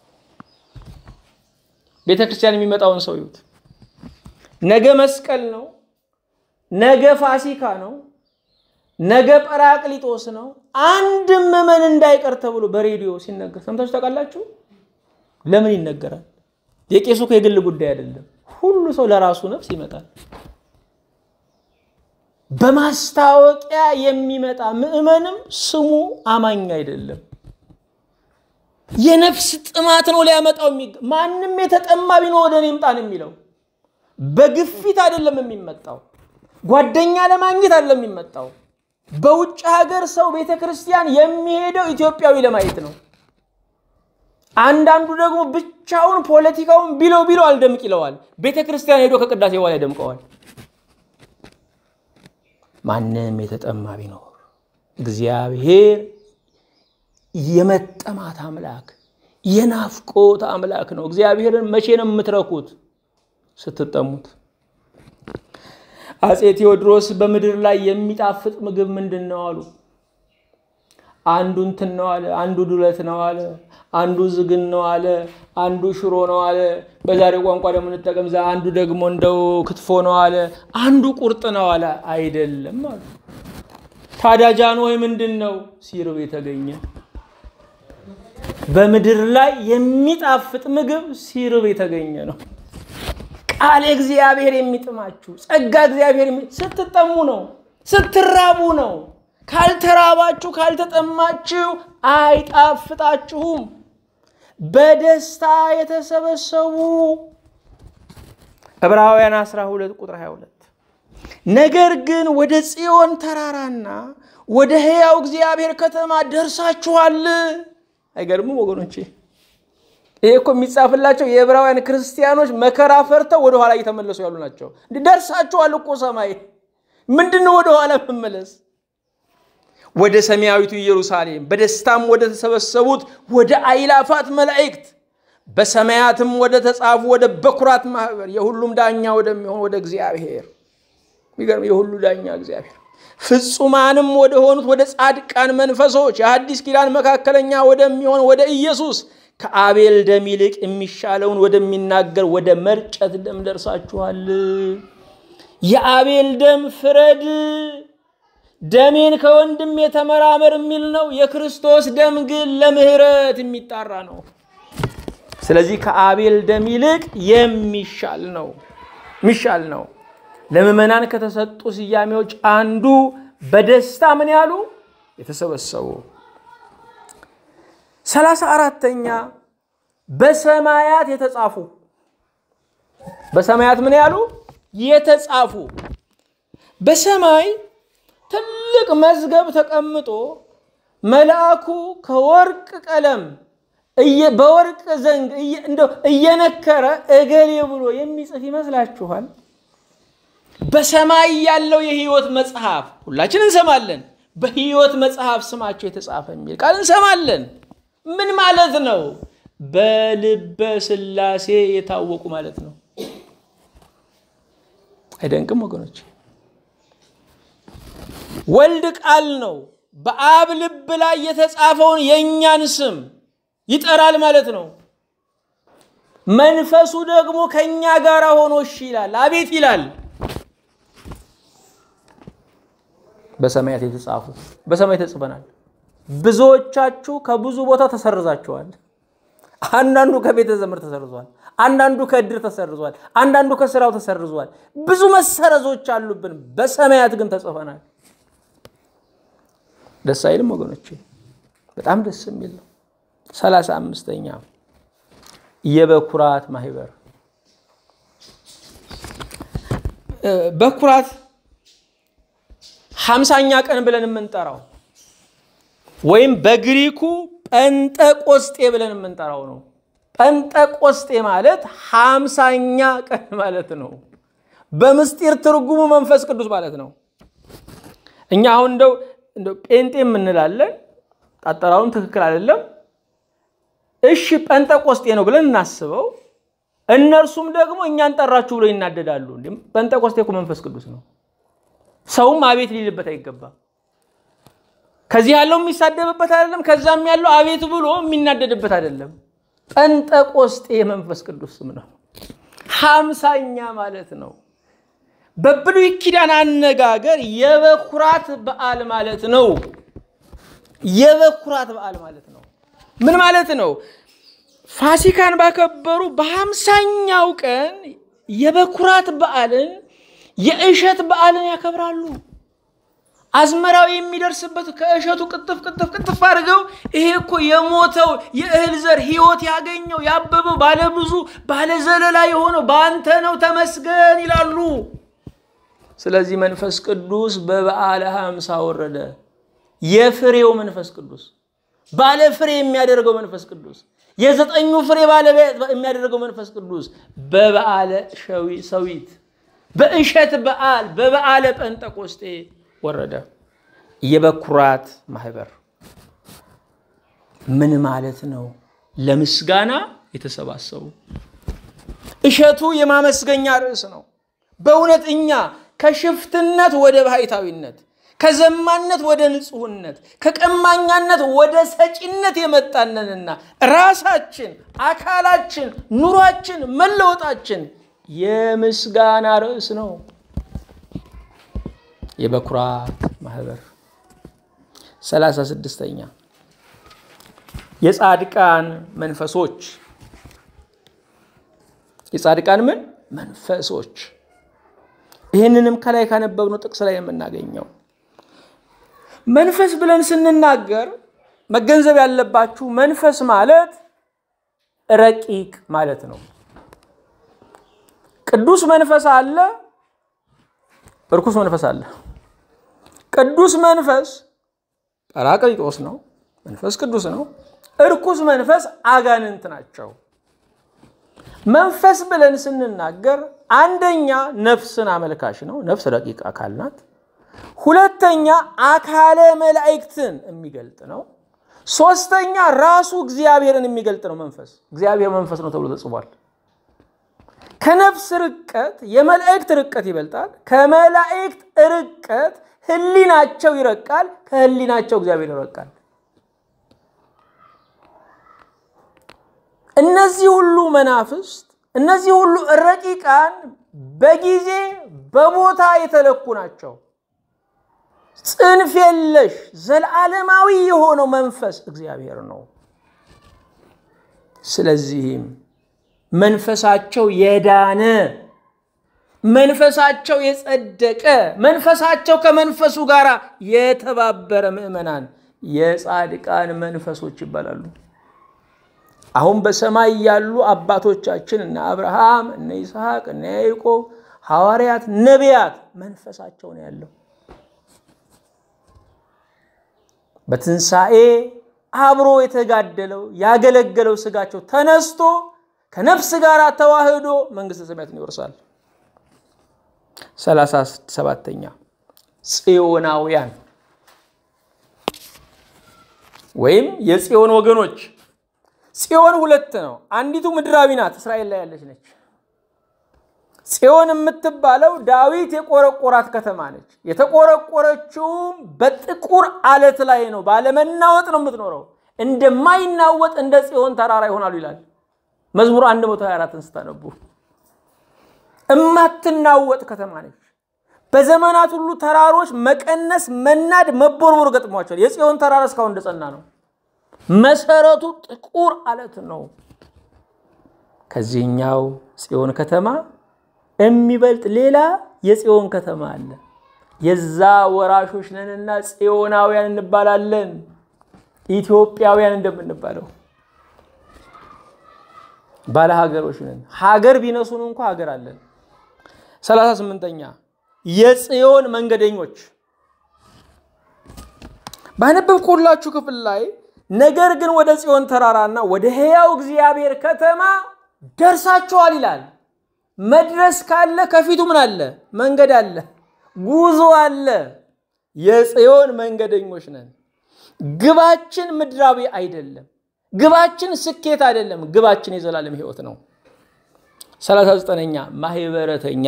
ቤተ ክርስቲያን የሚመጣውን ሰው ይዩት። ነገ መስቀል ነው። ነገ ፋሲካ ነው። ነገ ጰራቅሊጦስ ነው። አንድም ምዕመን እንዳይቀር ተብሎ በሬዲዮ ሲነገር ሰምታችሁ ታውቃላችሁ? ለምን ይነገራል? የቄሱ እኮ የግል ጉዳይ አይደለም። ሁሉ ሰው ለራሱ ነፍስ ይመጣል። በማስታወቂያ የሚመጣ ምዕመንም ስሙ አማኝ አይደለም። የነፍስ ጥማት ነው ሊያመጣው የሚገ ማንም የተጠማ ቢኖር ወደ እኔ ይምጣ ነው የሚለው። በግፊት አይደለም የሚመጣው። ጓደኛ ለማግኘት አይደለም የሚመጣው። በውጭ ሀገር ሰው ቤተ ክርስቲያን የሚሄደው ኢትዮጵያዊ ለማየት ነው። አንዳንዱ ደግሞ ብቻውን ፖለቲካውን ቢለው ቢለው አልደምቅ ይለዋል። ቤተ ክርስቲያን ሄዶ ከቅዳሴ በኋላ ያደምቀዋል። ማንም የተጠማ ቢኖር እግዚአብሔር የመጠማት አምላክ የናፍቆት አምላክ ነው። እግዚአብሔርን መቼ ነው የምትረኩት? ስትጠሙት። አፄ ቴዎድሮስ በምድር ላይ የሚጣፍጥ ምግብ ምንድን ነው አሉ። አንዱ እንትን ነው አለ፣ አንዱ ዱለት ነው አለ፣ አንዱ ዝግን ነው አለ፣ አንዱ ሽሮ ነው አለ። በዛሬ ቋንቋ ደግሞ እንጠቀም፣ አንዱ ደግሞ እንደው ክትፎ ነው አለ፣ አንዱ ቁርጥ ነው አለ። አይደለም አሉ። ታዲያ ጃንሆይ ምንድን ነው? ሲርብ የተገኘ በምድር ላይ የሚጣፍጥ ምግብ ሲርብ የተገኘ ነው። ቃል እግዚአብሔር የሚጥማችሁ ጸጋ እግዚአብሔር ስትጠሙ ነው፣ ስትራቡ ነው። ካልተራባችሁ ካልተጠማችሁ አይጣፍጣችሁም። በደስታ የተሰበሰቡ ዕብራውያን 12 ቁጥር 22 ነገር ግን ወደ ጽዮን ተራራና ወደ ሕያው እግዚአብሔር ከተማ ደርሳችኋል። አይገርምም ወገኖቼ? ይሄ እኮ የሚጻፍላቸው የዕብራውያን ክርስቲያኖች መከራ ፈርተው ወደኋላ እየተመለሱ ያሉ ናቸው። ደርሳችኋል እኮ ሰማይ። ምንድን ነው ወደኋላ መመለስ? ወደ ሰማያዊቱ ኢየሩሳሌም በደስታም ወደ ተሰበሰቡት ወደ አይላፋት መላእክት በሰማያትም ወደ ተጻፉ ወደ በኩራት ማህበር የሁሉም ዳኛ ወደሚሆን ወደ እግዚአብሔር የሚገርም የሁሉ ዳኛ እግዚአብሔር ፍጹማንም ወደ ሆኑት ወደ ጻድቃን መንፈሶች የአዲስ ኪዳን መካከለኛ ወደሚሆን ወደ ኢየሱስ ከአቤል ደም ይልቅ የሚሻለውን ወደሚናገር ወደ መርጨት ደም ደርሳችኋል። የአቤል ደም ፍረድ፣ ደሜን ከወንድም የተመራመር የሚል ነው። የክርስቶስ ደም ግን ለምህረት የሚጣራ ነው። ስለዚህ ከአቤል ደም ይልቅ የሚሻል ነው የሚሻል ነው። ለምዕመናን ከተሰጡ ስያሜዎች አንዱ በደስታ ምን ያሉ የተሰበሰቡ ሰላሳ አራተኛ በሰማያት የተጻፉ በሰማያት ምን ያሉ የተጻፉ በሰማይ ትልቅ መዝገብ ተቀምጦ መልአኩ ከወርቅ ቀለም በወርቅ ዘንግ እንደው እየነከረ እገሌ ብሎ የሚጽፍ ይመስላችኋል? በሰማይ ያለው የሕይወት መጽሐፍ ሁላችን እንሰማለን። በሕይወት መጽሐፍ ስማቸው የተጻፈ የሚል ቃል እንሰማለን። ምን ማለት ነው? በልበ ሥላሴ የታወቁ ማለት ነው። አይደንቅም ወገኖች? ወልድ ቃል ነው። በአብ ልብ ላይ የተጻፈውን የእኛን ስም ይጠራል ማለት ነው። መንፈሱ ደግሞ ከእኛ ጋር ሆኖ እሺ ይላል፣ አቤት ይላል። በሰማያት የተጻፉ በሰማይ ተጽፈናል። ብዙዎቻችሁ ከብዙ ቦታ ተሰርዛችኋል። አንዳንዱ ከቤተ ዘመድ ተሰርዟል። አንዳንዱ ከእድር ተሰርዟል። አንዳንዱ ከስራው ተሰርዟል። ብዙ መሰረዞች አሉብን። በሰማያት ግን ተጽፈናል። ደስ አይልም ወገኖቼ? በጣም ደስ የሚል ነው። ሰላሳ አምስተኛ የበኩራት ማህበር በኩራት ሀምሳኛ ቀን ብለን የምንጠራው ወይም በግሪኩ ጴንጠቆስጤ ብለን የምንጠራው ነው። ጴንጠቆስጤ ማለት ሀምሳኛ ቀን ማለት ነው። በምስጢር ትርጉሙ መንፈስ ቅዱስ ማለት ነው። እኛ አሁን እንደው እንደው ጴንጤ የምንላለን፣ አጠራሩም ትክክል አይደለም። እሺ ጴንጠቆስጤ ነው ብለን እናስበው። እነርሱም ደግሞ እኛን ጠራችሁ ብሎ ይናደዳሉ። ጴንጠቆስጤ እኮ መንፈስ ቅዱስ ነው። ሰውም አቤት ሊልበት አይገባም። ከዚህ ያለው የሚሳደብበት አይደለም። ከዛም ያለው አቤት ብሎ የሚናደድበት አይደለም። ጴንጠቆስጤ የመንፈስ ቅዱስ ስም ነው። ሀምሳኛ ማለት ነው። በብሉይ ኪዳን አነጋገር የበኩራት በዓል ማለት ነው። የበኩራት በዓል ማለት ነው። ምን ማለት ነው? ፋሲካን ባከበሩ በሀምሳኛው ቀን የበኩራት በዓልን የእሸት በዓልን ያከብራሉ። አዝመራው የሚደርስበት ከእሸቱ ቅጥፍ ቅጥፍ ቅጥፍ አድርገው ይሄ እኮ የሞተው የእህል ዘር ሕይወት ያገኘው ያበበው ባለብዙ ባለዘለላ የሆነው በአንተ ነው ተመስገን ይላሉ። ስለዚህ መንፈስ ቅዱስ በበዓለ ሀምሳ ወረደ። የፍሬው መንፈስ ቅዱስ ባለ ፍሬ የሚያደርገው መንፈስ ቅዱስ የዘጠኙ ፍሬ ባለቤት የሚያደርገው መንፈስ ቅዱስ በበዓለ ሰዊት በእሸት በዓል በበዓለ ጴንጠቆስጤ ወረደ። የበኩራት ማህበር ምን ማለት ነው? ለምስጋና የተሰባሰቡ እሸቱ የማመስገኛ ርዕስ ነው። በእውነት እኛ ከሽፍትነት ወደ ባህታዊነት፣ ከዘማነት ወደ ንጹህነት፣ ከቀማኛነት ወደ ሰጪነት የመጣነንና ራሳችን፣ አካላችን፣ ኑሯችን፣ መለወጣችን የምስጋና ርዕስ ነው። የበኩራት ማህበር ሰላሳ ስድስተኛ የጻድቃን መንፈሶች የጻድቃን ምን መንፈሶች ይህንንም ከላይ ካነበብነው ጥቅስ ላይ የምናገኘው መንፈስ ብለን ስንናገር መገንዘብ ያለባችሁ መንፈስ ማለት ረቂቅ ማለት ነው። ቅዱስ መንፈስ አለ፣ እርኩስ መንፈስ አለ። ቅዱስ መንፈስ ጰራቅሊጦስ ነው፣ መንፈስ ቅዱስ ነው። እርኩስ መንፈስ አጋንንት ናቸው። መንፈስ ብለን ስንናገር አንደኛ ነፍስን አመልካሽ ነው። ነፍስ ረቂቅ አካል ናት። ሁለተኛ አካለ መላእክትን የሚገልጥ ነው። ሶስተኛ ራሱ እግዚአብሔርን የሚገልጥ ነው። መንፈስ እግዚአብሔር መንፈስ ነው ተብሎ ተጽፏል። ከነፍስ ርቀት የመላእክት ርቀት ይበልጣል። ከመላእክት ርቀት ሕሊናቸው ይረቃል። ከሕሊናቸው እግዚአብሔር ይረቃል። እነዚህ ሁሉ መናፍስት እነዚህ ሁሉ ረቂቃን በጊዜ በቦታ የተለኩ ናቸው። ጽንፍ የለሽ ዘለዓለማዊ የሆነው መንፈስ እግዚአብሔር ነው። ስለዚህም መንፈሳቸው የዳነ መንፈሳቸው የጸደቀ መንፈሳቸው ከመንፈሱ ጋር የተባበረ ምዕመናን የጻድቃን መንፈሶች ይባላሉ። አሁን በሰማይ ያሉ አባቶቻችን እነ አብርሃም፣ እነ ይስሐቅ፣ እነ ያዕቆብ ሐዋርያት፣ ነቢያት መንፈሳቸው ነው ያለው። በትንሣኤ አብሮ የተጋደለው ያገለገለው ስጋቸው ተነስቶ ከነፍስ ጋር ተዋህዶ መንግሥተ ሰማያትን ይወርሳል። ሰላሳ ሰባተኛ ጽዮናውያን ወይም የጽዮን ወገኖች ጽዮን ሁለት ነው። አንዲቱ ምድራዊ ናት፣ እስራኤል ላይ ያለች ነች። ጽዮን የምትባለው ዳዊት የቆረቆራት ከተማ ነች። የተቆረቆረችውም በጥቁር አለት ላይ ነው። ባለመናወጥ ነው የምትኖረው። እንደማይናወጥ እንደ ጽዮን ተራራ ይሆናሉ ይላል መዝሙር 124ን ስታነቡ። እማትናወጥ ከተማ ነች። በዘመናት ሁሉ ተራሮች መቀነስ፣ መናድ፣ መቦርቦር ገጥሟቸዋል። የጽዮን ተራራ እስካሁን እንደጸና ነው። መሰረቱ ጥቁር አለት ነው። ከዚህኛው ጽዮን ከተማ የሚበልጥ ሌላ የጽዮን ከተማ አለ። የዛ ወራሾች ነንና ጽዮናውያን እንባላለን። ኢትዮጵያውያን እንደምንባለው ባለ ሀገሮች ነን። ሀገር ቢነሱን እንኳ ሀገር አለን። ሰላሳ ስምንተኛ የጽዮን መንገደኞች ባነበብኩላችሁ ክፍል ላይ ነገር ግን ወደ ጽዮን ተራራና ወደ ሕያው እግዚአብሔር ከተማ ደርሳችኋል ይላል። መድረስ ካለ ከፊቱ ምን አለ? መንገድ አለ፣ ጉዞ አለ። የጽዮን መንገደኞች ነን። ግባችን ምድራዊ አይደለም። ግባችን ስኬት አይደለም። ግባችን የዘላለም ሕይወት ነው። ሰላሳ ዘጠነኛ ማህበረተኛ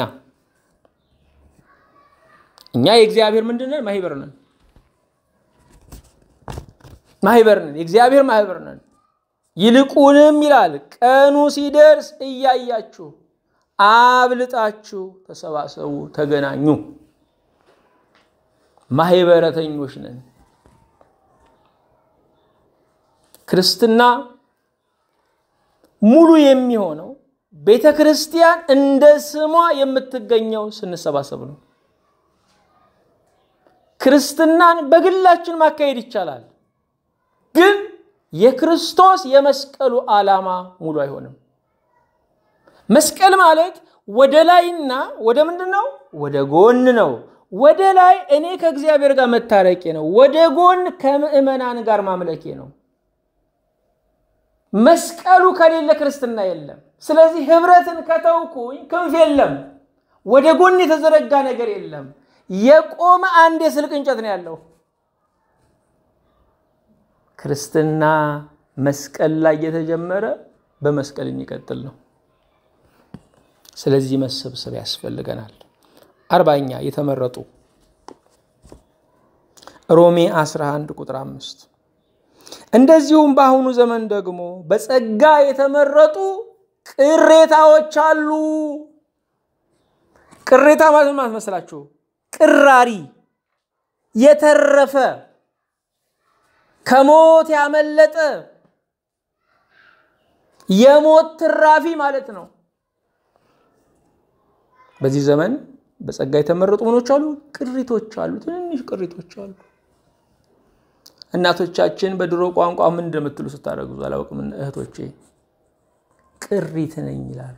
እኛ የእግዚአብሔር ምንድን ነን? ማህበር ነን። ማህበር ነን። የእግዚአብሔር ማህበር ነን። ይልቁንም ይላል ቀኑ ሲደርስ እያያችሁ አብልጣችሁ ተሰባሰቡ፣ ተገናኙ። ማህበረተኞች ነን። ክርስትና ሙሉ የሚሆነው ቤተ ክርስቲያን እንደ ስሟ የምትገኘው ስንሰባሰብ ነው። ክርስትናን በግላችን ማካሄድ ይቻላል፣ ግን የክርስቶስ የመስቀሉ ዓላማ ሙሉ አይሆንም። መስቀል ማለት ወደ ላይና ወደ ምንድን ነው? ወደ ጎን ነው። ወደ ላይ እኔ ከእግዚአብሔር ጋር መታረቄ ነው። ወደ ጎን ከምዕመናን ጋር ማምለኬ ነው። መስቀሉ ከሌለ ክርስትና የለም። ስለዚህ ህብረትን ከተውኩኝ ክንፍ የለም። ወደ ጎን የተዘረጋ ነገር የለም። የቆመ አንድ የስልክ እንጨት ነው ያለው። ክርስትና መስቀል ላይ የተጀመረ በመስቀል የሚቀጥል ነው። ስለዚህ መሰብሰብ ያስፈልገናል። አርባኛ የተመረጡ ሮሜ 11 ቁጥር አምስት እንደዚሁም በአሁኑ ዘመን ደግሞ በጸጋ የተመረጡ ቅሬታዎች አሉ። ቅሬታ ማለት ማለት መስላችሁ ቅራሪ የተረፈ ከሞት ያመለጠ የሞት ትራፊ ማለት ነው። በዚህ ዘመን በጸጋ የተመረጡ ምኖች አሉ፣ ቅሪቶች አሉ፣ ትንንሽ ቅሪቶች አሉ። እናቶቻችን በድሮ ቋንቋ ምን እንደምትሉ ስታደርጉ አላውቅም። እህቶቼ ቅሪት ነኝ ይላሉ።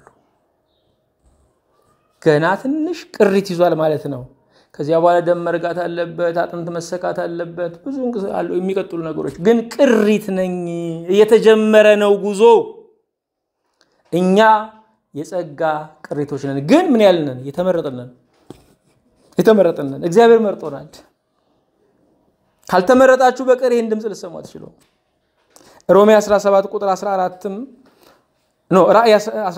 ገና ትንሽ ቅሪት ይዟል ማለት ነው። ከዚያ በኋላ ደም መርጋት አለበት፣ አጥንት መሰካት አለበት፣ ብዙ የሚቀጥሉ ነገሮች ግን ቅሪት ነኝ፣ እየተጀመረ ነው ጉዞ። እኛ የጸጋ ቅሪቶች ነን። ግን ምን ያልነን? የተመረጥነን የተመረጥነን እግዚአብሔር መርጦናል። ካልተመረጣችሁ በቀር ይህን ድምፅ ልሰሙ አትችሉም። ሮሜ 17 ቁጥር 14ም ኖ ራእይ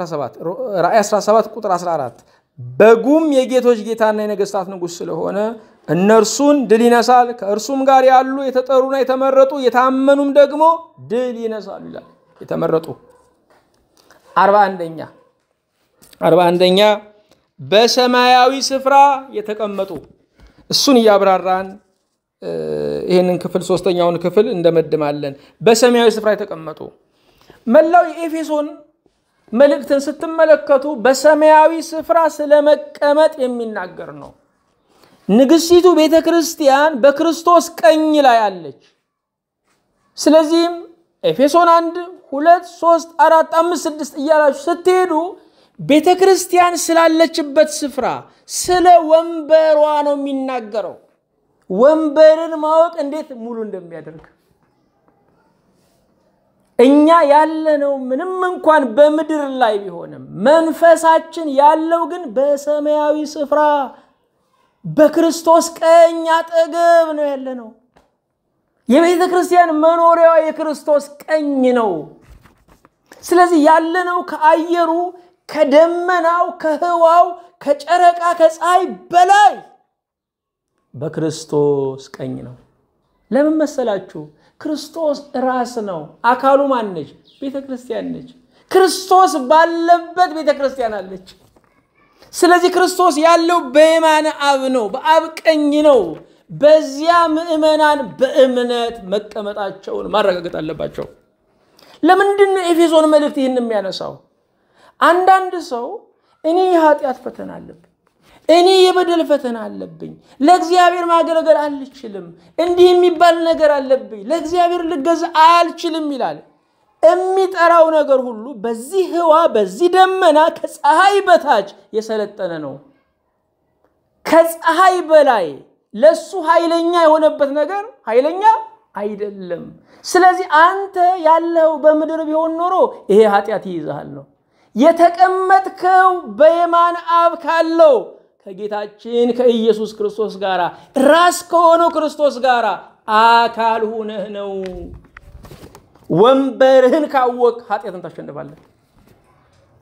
17 ቁጥር 14 በጉም የጌቶች ጌታና የነገስታት ንጉሥ ስለሆነ እነርሱን ድል ይነሳል፣ ከእርሱም ጋር ያሉ የተጠሩና የተመረጡ የታመኑም ደግሞ ድል ይነሳሉ ይላል። የተመረጡ አርባ አንደኛ አርባ አንደኛ በሰማያዊ ስፍራ የተቀመጡ እሱን እያብራራን ይህንን ክፍል ሶስተኛውን ክፍል እንደመድማለን። በሰማያዊ ስፍራ የተቀመጡ መላው የኤፌሶን መልእክትን ስትመለከቱ በሰማያዊ ስፍራ ስለመቀመጥ የሚናገር ነው። ንግሥቲቱ ቤተ ክርስቲያን በክርስቶስ ቀኝ ላይ አለች። ስለዚህም ኤፌሶን አንድ ሁለት ሶስት አራት አምስት ስድስት እያላችሁ ስትሄዱ ቤተ ክርስቲያን ስላለችበት ስፍራ ስለ ወንበሯ ነው የሚናገረው። ወንበርን ማወቅ እንዴት ሙሉ እንደሚያደርግ እኛ ያለነው ምንም እንኳን በምድር ላይ ቢሆንም መንፈሳችን ያለው ግን በሰማያዊ ስፍራ በክርስቶስ ቀኝ አጠገብ ነው ያለነው። የቤተ ክርስቲያን መኖሪያዋ የክርስቶስ ቀኝ ነው። ስለዚህ ያለነው ከአየሩ፣ ከደመናው፣ ከህዋው፣ ከጨረቃ፣ ከፀሐይ በላይ በክርስቶስ ቀኝ ነው። ለምን መሰላችሁ? ክርስቶስ ራስ ነው። አካሉ ማን ነች? ቤተ ክርስቲያን ነች። ክርስቶስ ባለበት ቤተ ክርስቲያን አለች። ስለዚህ ክርስቶስ ያለው በየማነ አብ ነው፣ በአብ ቀኝ ነው። በዚያ ምዕመናን በእምነት መቀመጣቸውን ማረጋገጥ አለባቸው። ለምንድን ነው ኤፌሶን መልእክት ይህን የሚያነሳው? አንዳንድ ሰው እኔ የኃጢአት ፈተና አለብኝ እኔ የበደል ፈተና አለብኝ፣ ለእግዚአብሔር ማገልገል አልችልም፣ እንዲህ የሚባል ነገር አለብኝ፣ ለእግዚአብሔር ልገዛ አልችልም ይላል። የሚጠራው ነገር ሁሉ በዚህ ህዋ በዚህ ደመና ከፀሐይ በታች የሰለጠነ ነው። ከፀሐይ በላይ ለሱ ኃይለኛ የሆነበት ነገር ኃይለኛ አይደለም። ስለዚህ አንተ ያለው በምድር ቢሆን ኖሮ ይሄ ኃጢአት ይይዝሃል ነው። የተቀመጥከው በየማን አብ ካለው ከጌታችን ከኢየሱስ ክርስቶስ ጋር ራስ ከሆነው ክርስቶስ ጋር አካል ሁነህ ነው። ወንበርህን ካወቅ ኃጢአትን ታሸንፋለህ።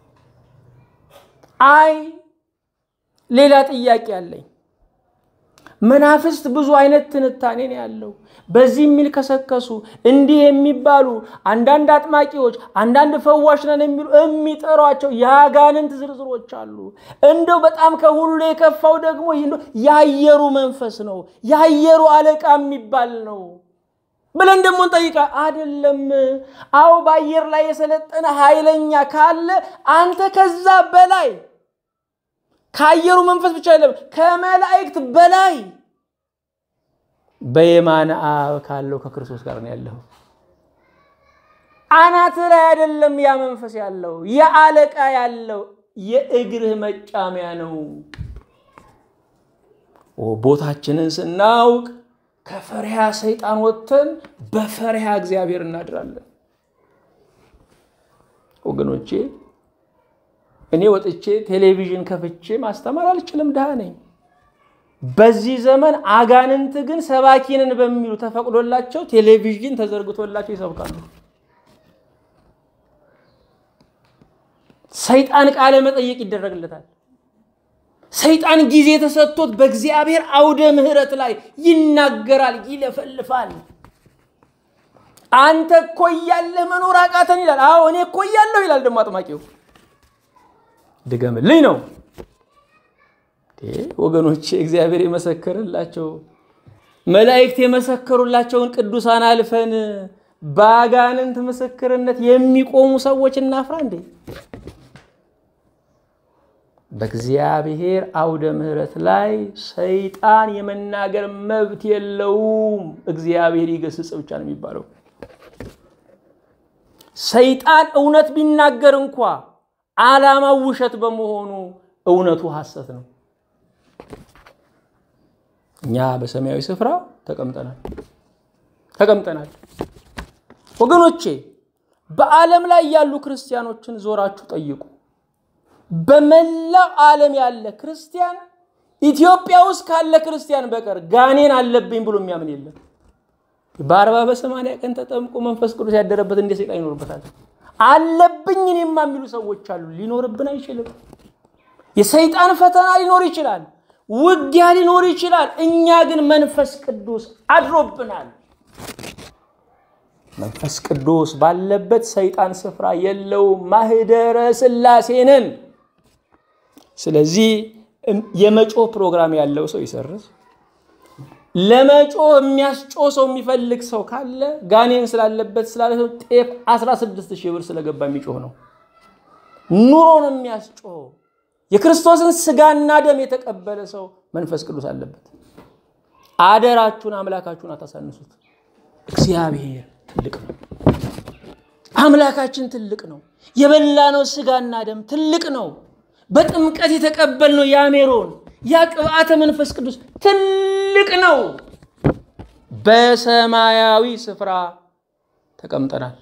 አይ ሌላ ጥያቄ አለኝ። መናፍስት ብዙ አይነት ትንታኔ ነው ያለው። በዚህ የሚልከሰከሱ እንዲህ የሚባሉ አንዳንድ አጥማቂዎች፣ አንዳንድ ፈዋሽ ነን የሚሉ የሚጠሯቸው የአጋንንት ዝርዝሮች አሉ። እንደው በጣም ከሁሉ የከፋው ደግሞ የአየሩ መንፈስ ነው፣ የአየሩ አለቃ የሚባል ነው ብለን ደግሞ እንጠይቃ አይደለም። አዎ በአየር ላይ የሰለጠነ ኃይለኛ ካለ አንተ ከዛ በላይ ከአየሩ መንፈስ ብቻ አይደለም ከመላእክት በላይ በየማነ አብ ካለው ከክርስቶስ ጋር ነው ያለው። አናት ላይ አይደለም ያ መንፈስ ያለው የአለቃ ያለው የእግርህ መጫሚያ ነው። ቦታችንን ስናውቅ ከፈሪሃ ሰይጣን ወጥተን በፈሪሃ እግዚአብሔር እናድራለን። ወገኖቼ እኔ ወጥቼ ቴሌቪዥን ከፍቼ ማስተማር አልችልም፣ ድሃ ነኝ። በዚህ ዘመን አጋንንት ግን ሰባኪንን በሚሉ ተፈቅዶላቸው ቴሌቪዥን ተዘርግቶላቸው ይሰብካሉ። ሰይጣን ቃለ መጠየቅ ይደረግለታል። ሰይጣን ጊዜ ተሰጥቶት በእግዚአብሔር አውደ ምሕረት ላይ ይናገራል፣ ይለፈልፋል። አንተ እኮ እያለህ መኖር አቃተን ይላል። አዎ እኔ እኮ እያለሁ ይላል ደግሞ አጥማቂው። ድገምልኝ ነው ወገኖቼ። እግዚአብሔር የመሰከርላቸው መላእክት የመሰከሩላቸውን ቅዱሳን አልፈን በአጋንንት ምስክርነት የሚቆሙ ሰዎች እናፍራ እንዴ? በእግዚአብሔር አውደ ምሕረት ላይ ሰይጣን የመናገር መብት የለውም። እግዚአብሔር ይገስጽ ብቻ ነው የሚባለው። ሰይጣን እውነት ቢናገር እንኳ ዓላማው ውሸት በመሆኑ እውነቱ ሐሰት ነው። እኛ በሰማያዊ ስፍራ ተቀምጠናል ተቀምጠናል። ወገኖቼ በዓለም ላይ ያሉ ክርስቲያኖችን ዞራችሁ ጠይቁ። በመላው ዓለም ያለ ክርስቲያን ኢትዮጵያ ውስጥ ካለ ክርስቲያን በቀር ጋኔን አለብኝ ብሎ የሚያምን የለም። በአርባ በሰማንያ ቀን ተጠምቆ መንፈስ ቅዱስ ያደረበት እንደ ሰይጣን ይኖርበታል። አለብኝ እኔማ የሚሉ ሰዎች አሉ። ሊኖርብን አይችልም። የሰይጣን ፈተና ሊኖር ይችላል። ውጊያ ሊኖር ይችላል። እኛ ግን መንፈስ ቅዱስ አድሮብናል። መንፈስ ቅዱስ ባለበት ሰይጣን ስፍራ የለውም። ማህደረ ሥላሴ ነን። ስለዚህ የመጮህ ፕሮግራም ያለው ሰው ይሰርዝ። ለመጮህ የሚያስጮህ ሰው የሚፈልግ ሰው ካለ ጋኔን ስላለበት ስላለ ሰው ጤፍ 16 ሺህ ብር ስለገባ የሚጮህ ነው። ኑሮ ነው የሚያስጮህ። የክርስቶስን ስጋና ደም የተቀበለ ሰው መንፈስ ቅዱስ አለበት። አደራችሁን አምላካችሁን አታሳንሱት። እግዚአብሔር ትልቅ ነው። አምላካችን ትልቅ ነው። የበላነው ስጋና ደም ትልቅ ነው። በጥምቀት የተቀበልነው ያሜሮን ያ ቅብአተ መንፈስ ቅዱስ ትልቅ ነው። በሰማያዊ ስፍራ ተቀምጠናል።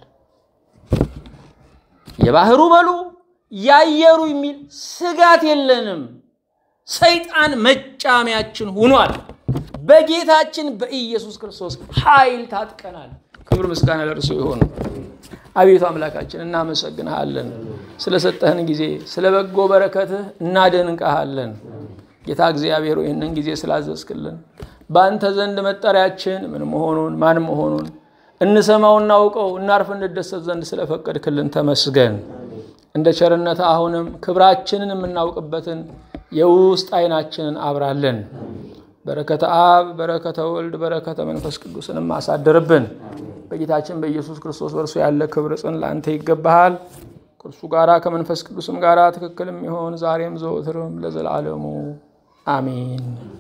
የባህሩ በሉ ያየሩ የሚል ስጋት የለንም። ሰይጣን መጫሚያችን ሆኗል። በጌታችን በኢየሱስ ክርስቶስ ኃይል ታጥቀናል። ክብር ምስጋና ለእርሱ ይሆን። አቤቱ አምላካችን እናመሰግንሃለን። ስለሰጠህን ጊዜ ስለ በጎ በረከትህ እናደንቀሃለን። ጌታ እግዚአብሔር ይህንን ጊዜ ስላዘዝክልን በአንተ ዘንድ መጠሪያችን ምን መሆኑን ማን መሆኑን እንሰማው እናውቀው እናርፍ እንደሰት ዘንድ ስለፈቀድክልን ተመስገን። እንደ ቸርነት አሁንም ክብራችንን የምናውቅበትን የውስጥ ዓይናችንን አብራለን። በረከተ አብ፣ በረከተ ወልድ፣ በረከተ መንፈስ ቅዱስንም አሳድርብን። በጌታችን በኢየሱስ ክርስቶስ በእርሱ ያለ ክብር ጽን ለአንተ ይገባሃል። ከእርሱ ጋራ ከመንፈስ ቅዱስም ጋራ ትክክል የሚሆን ዛሬም ዘወትርም ለዘላለሙ አሜን።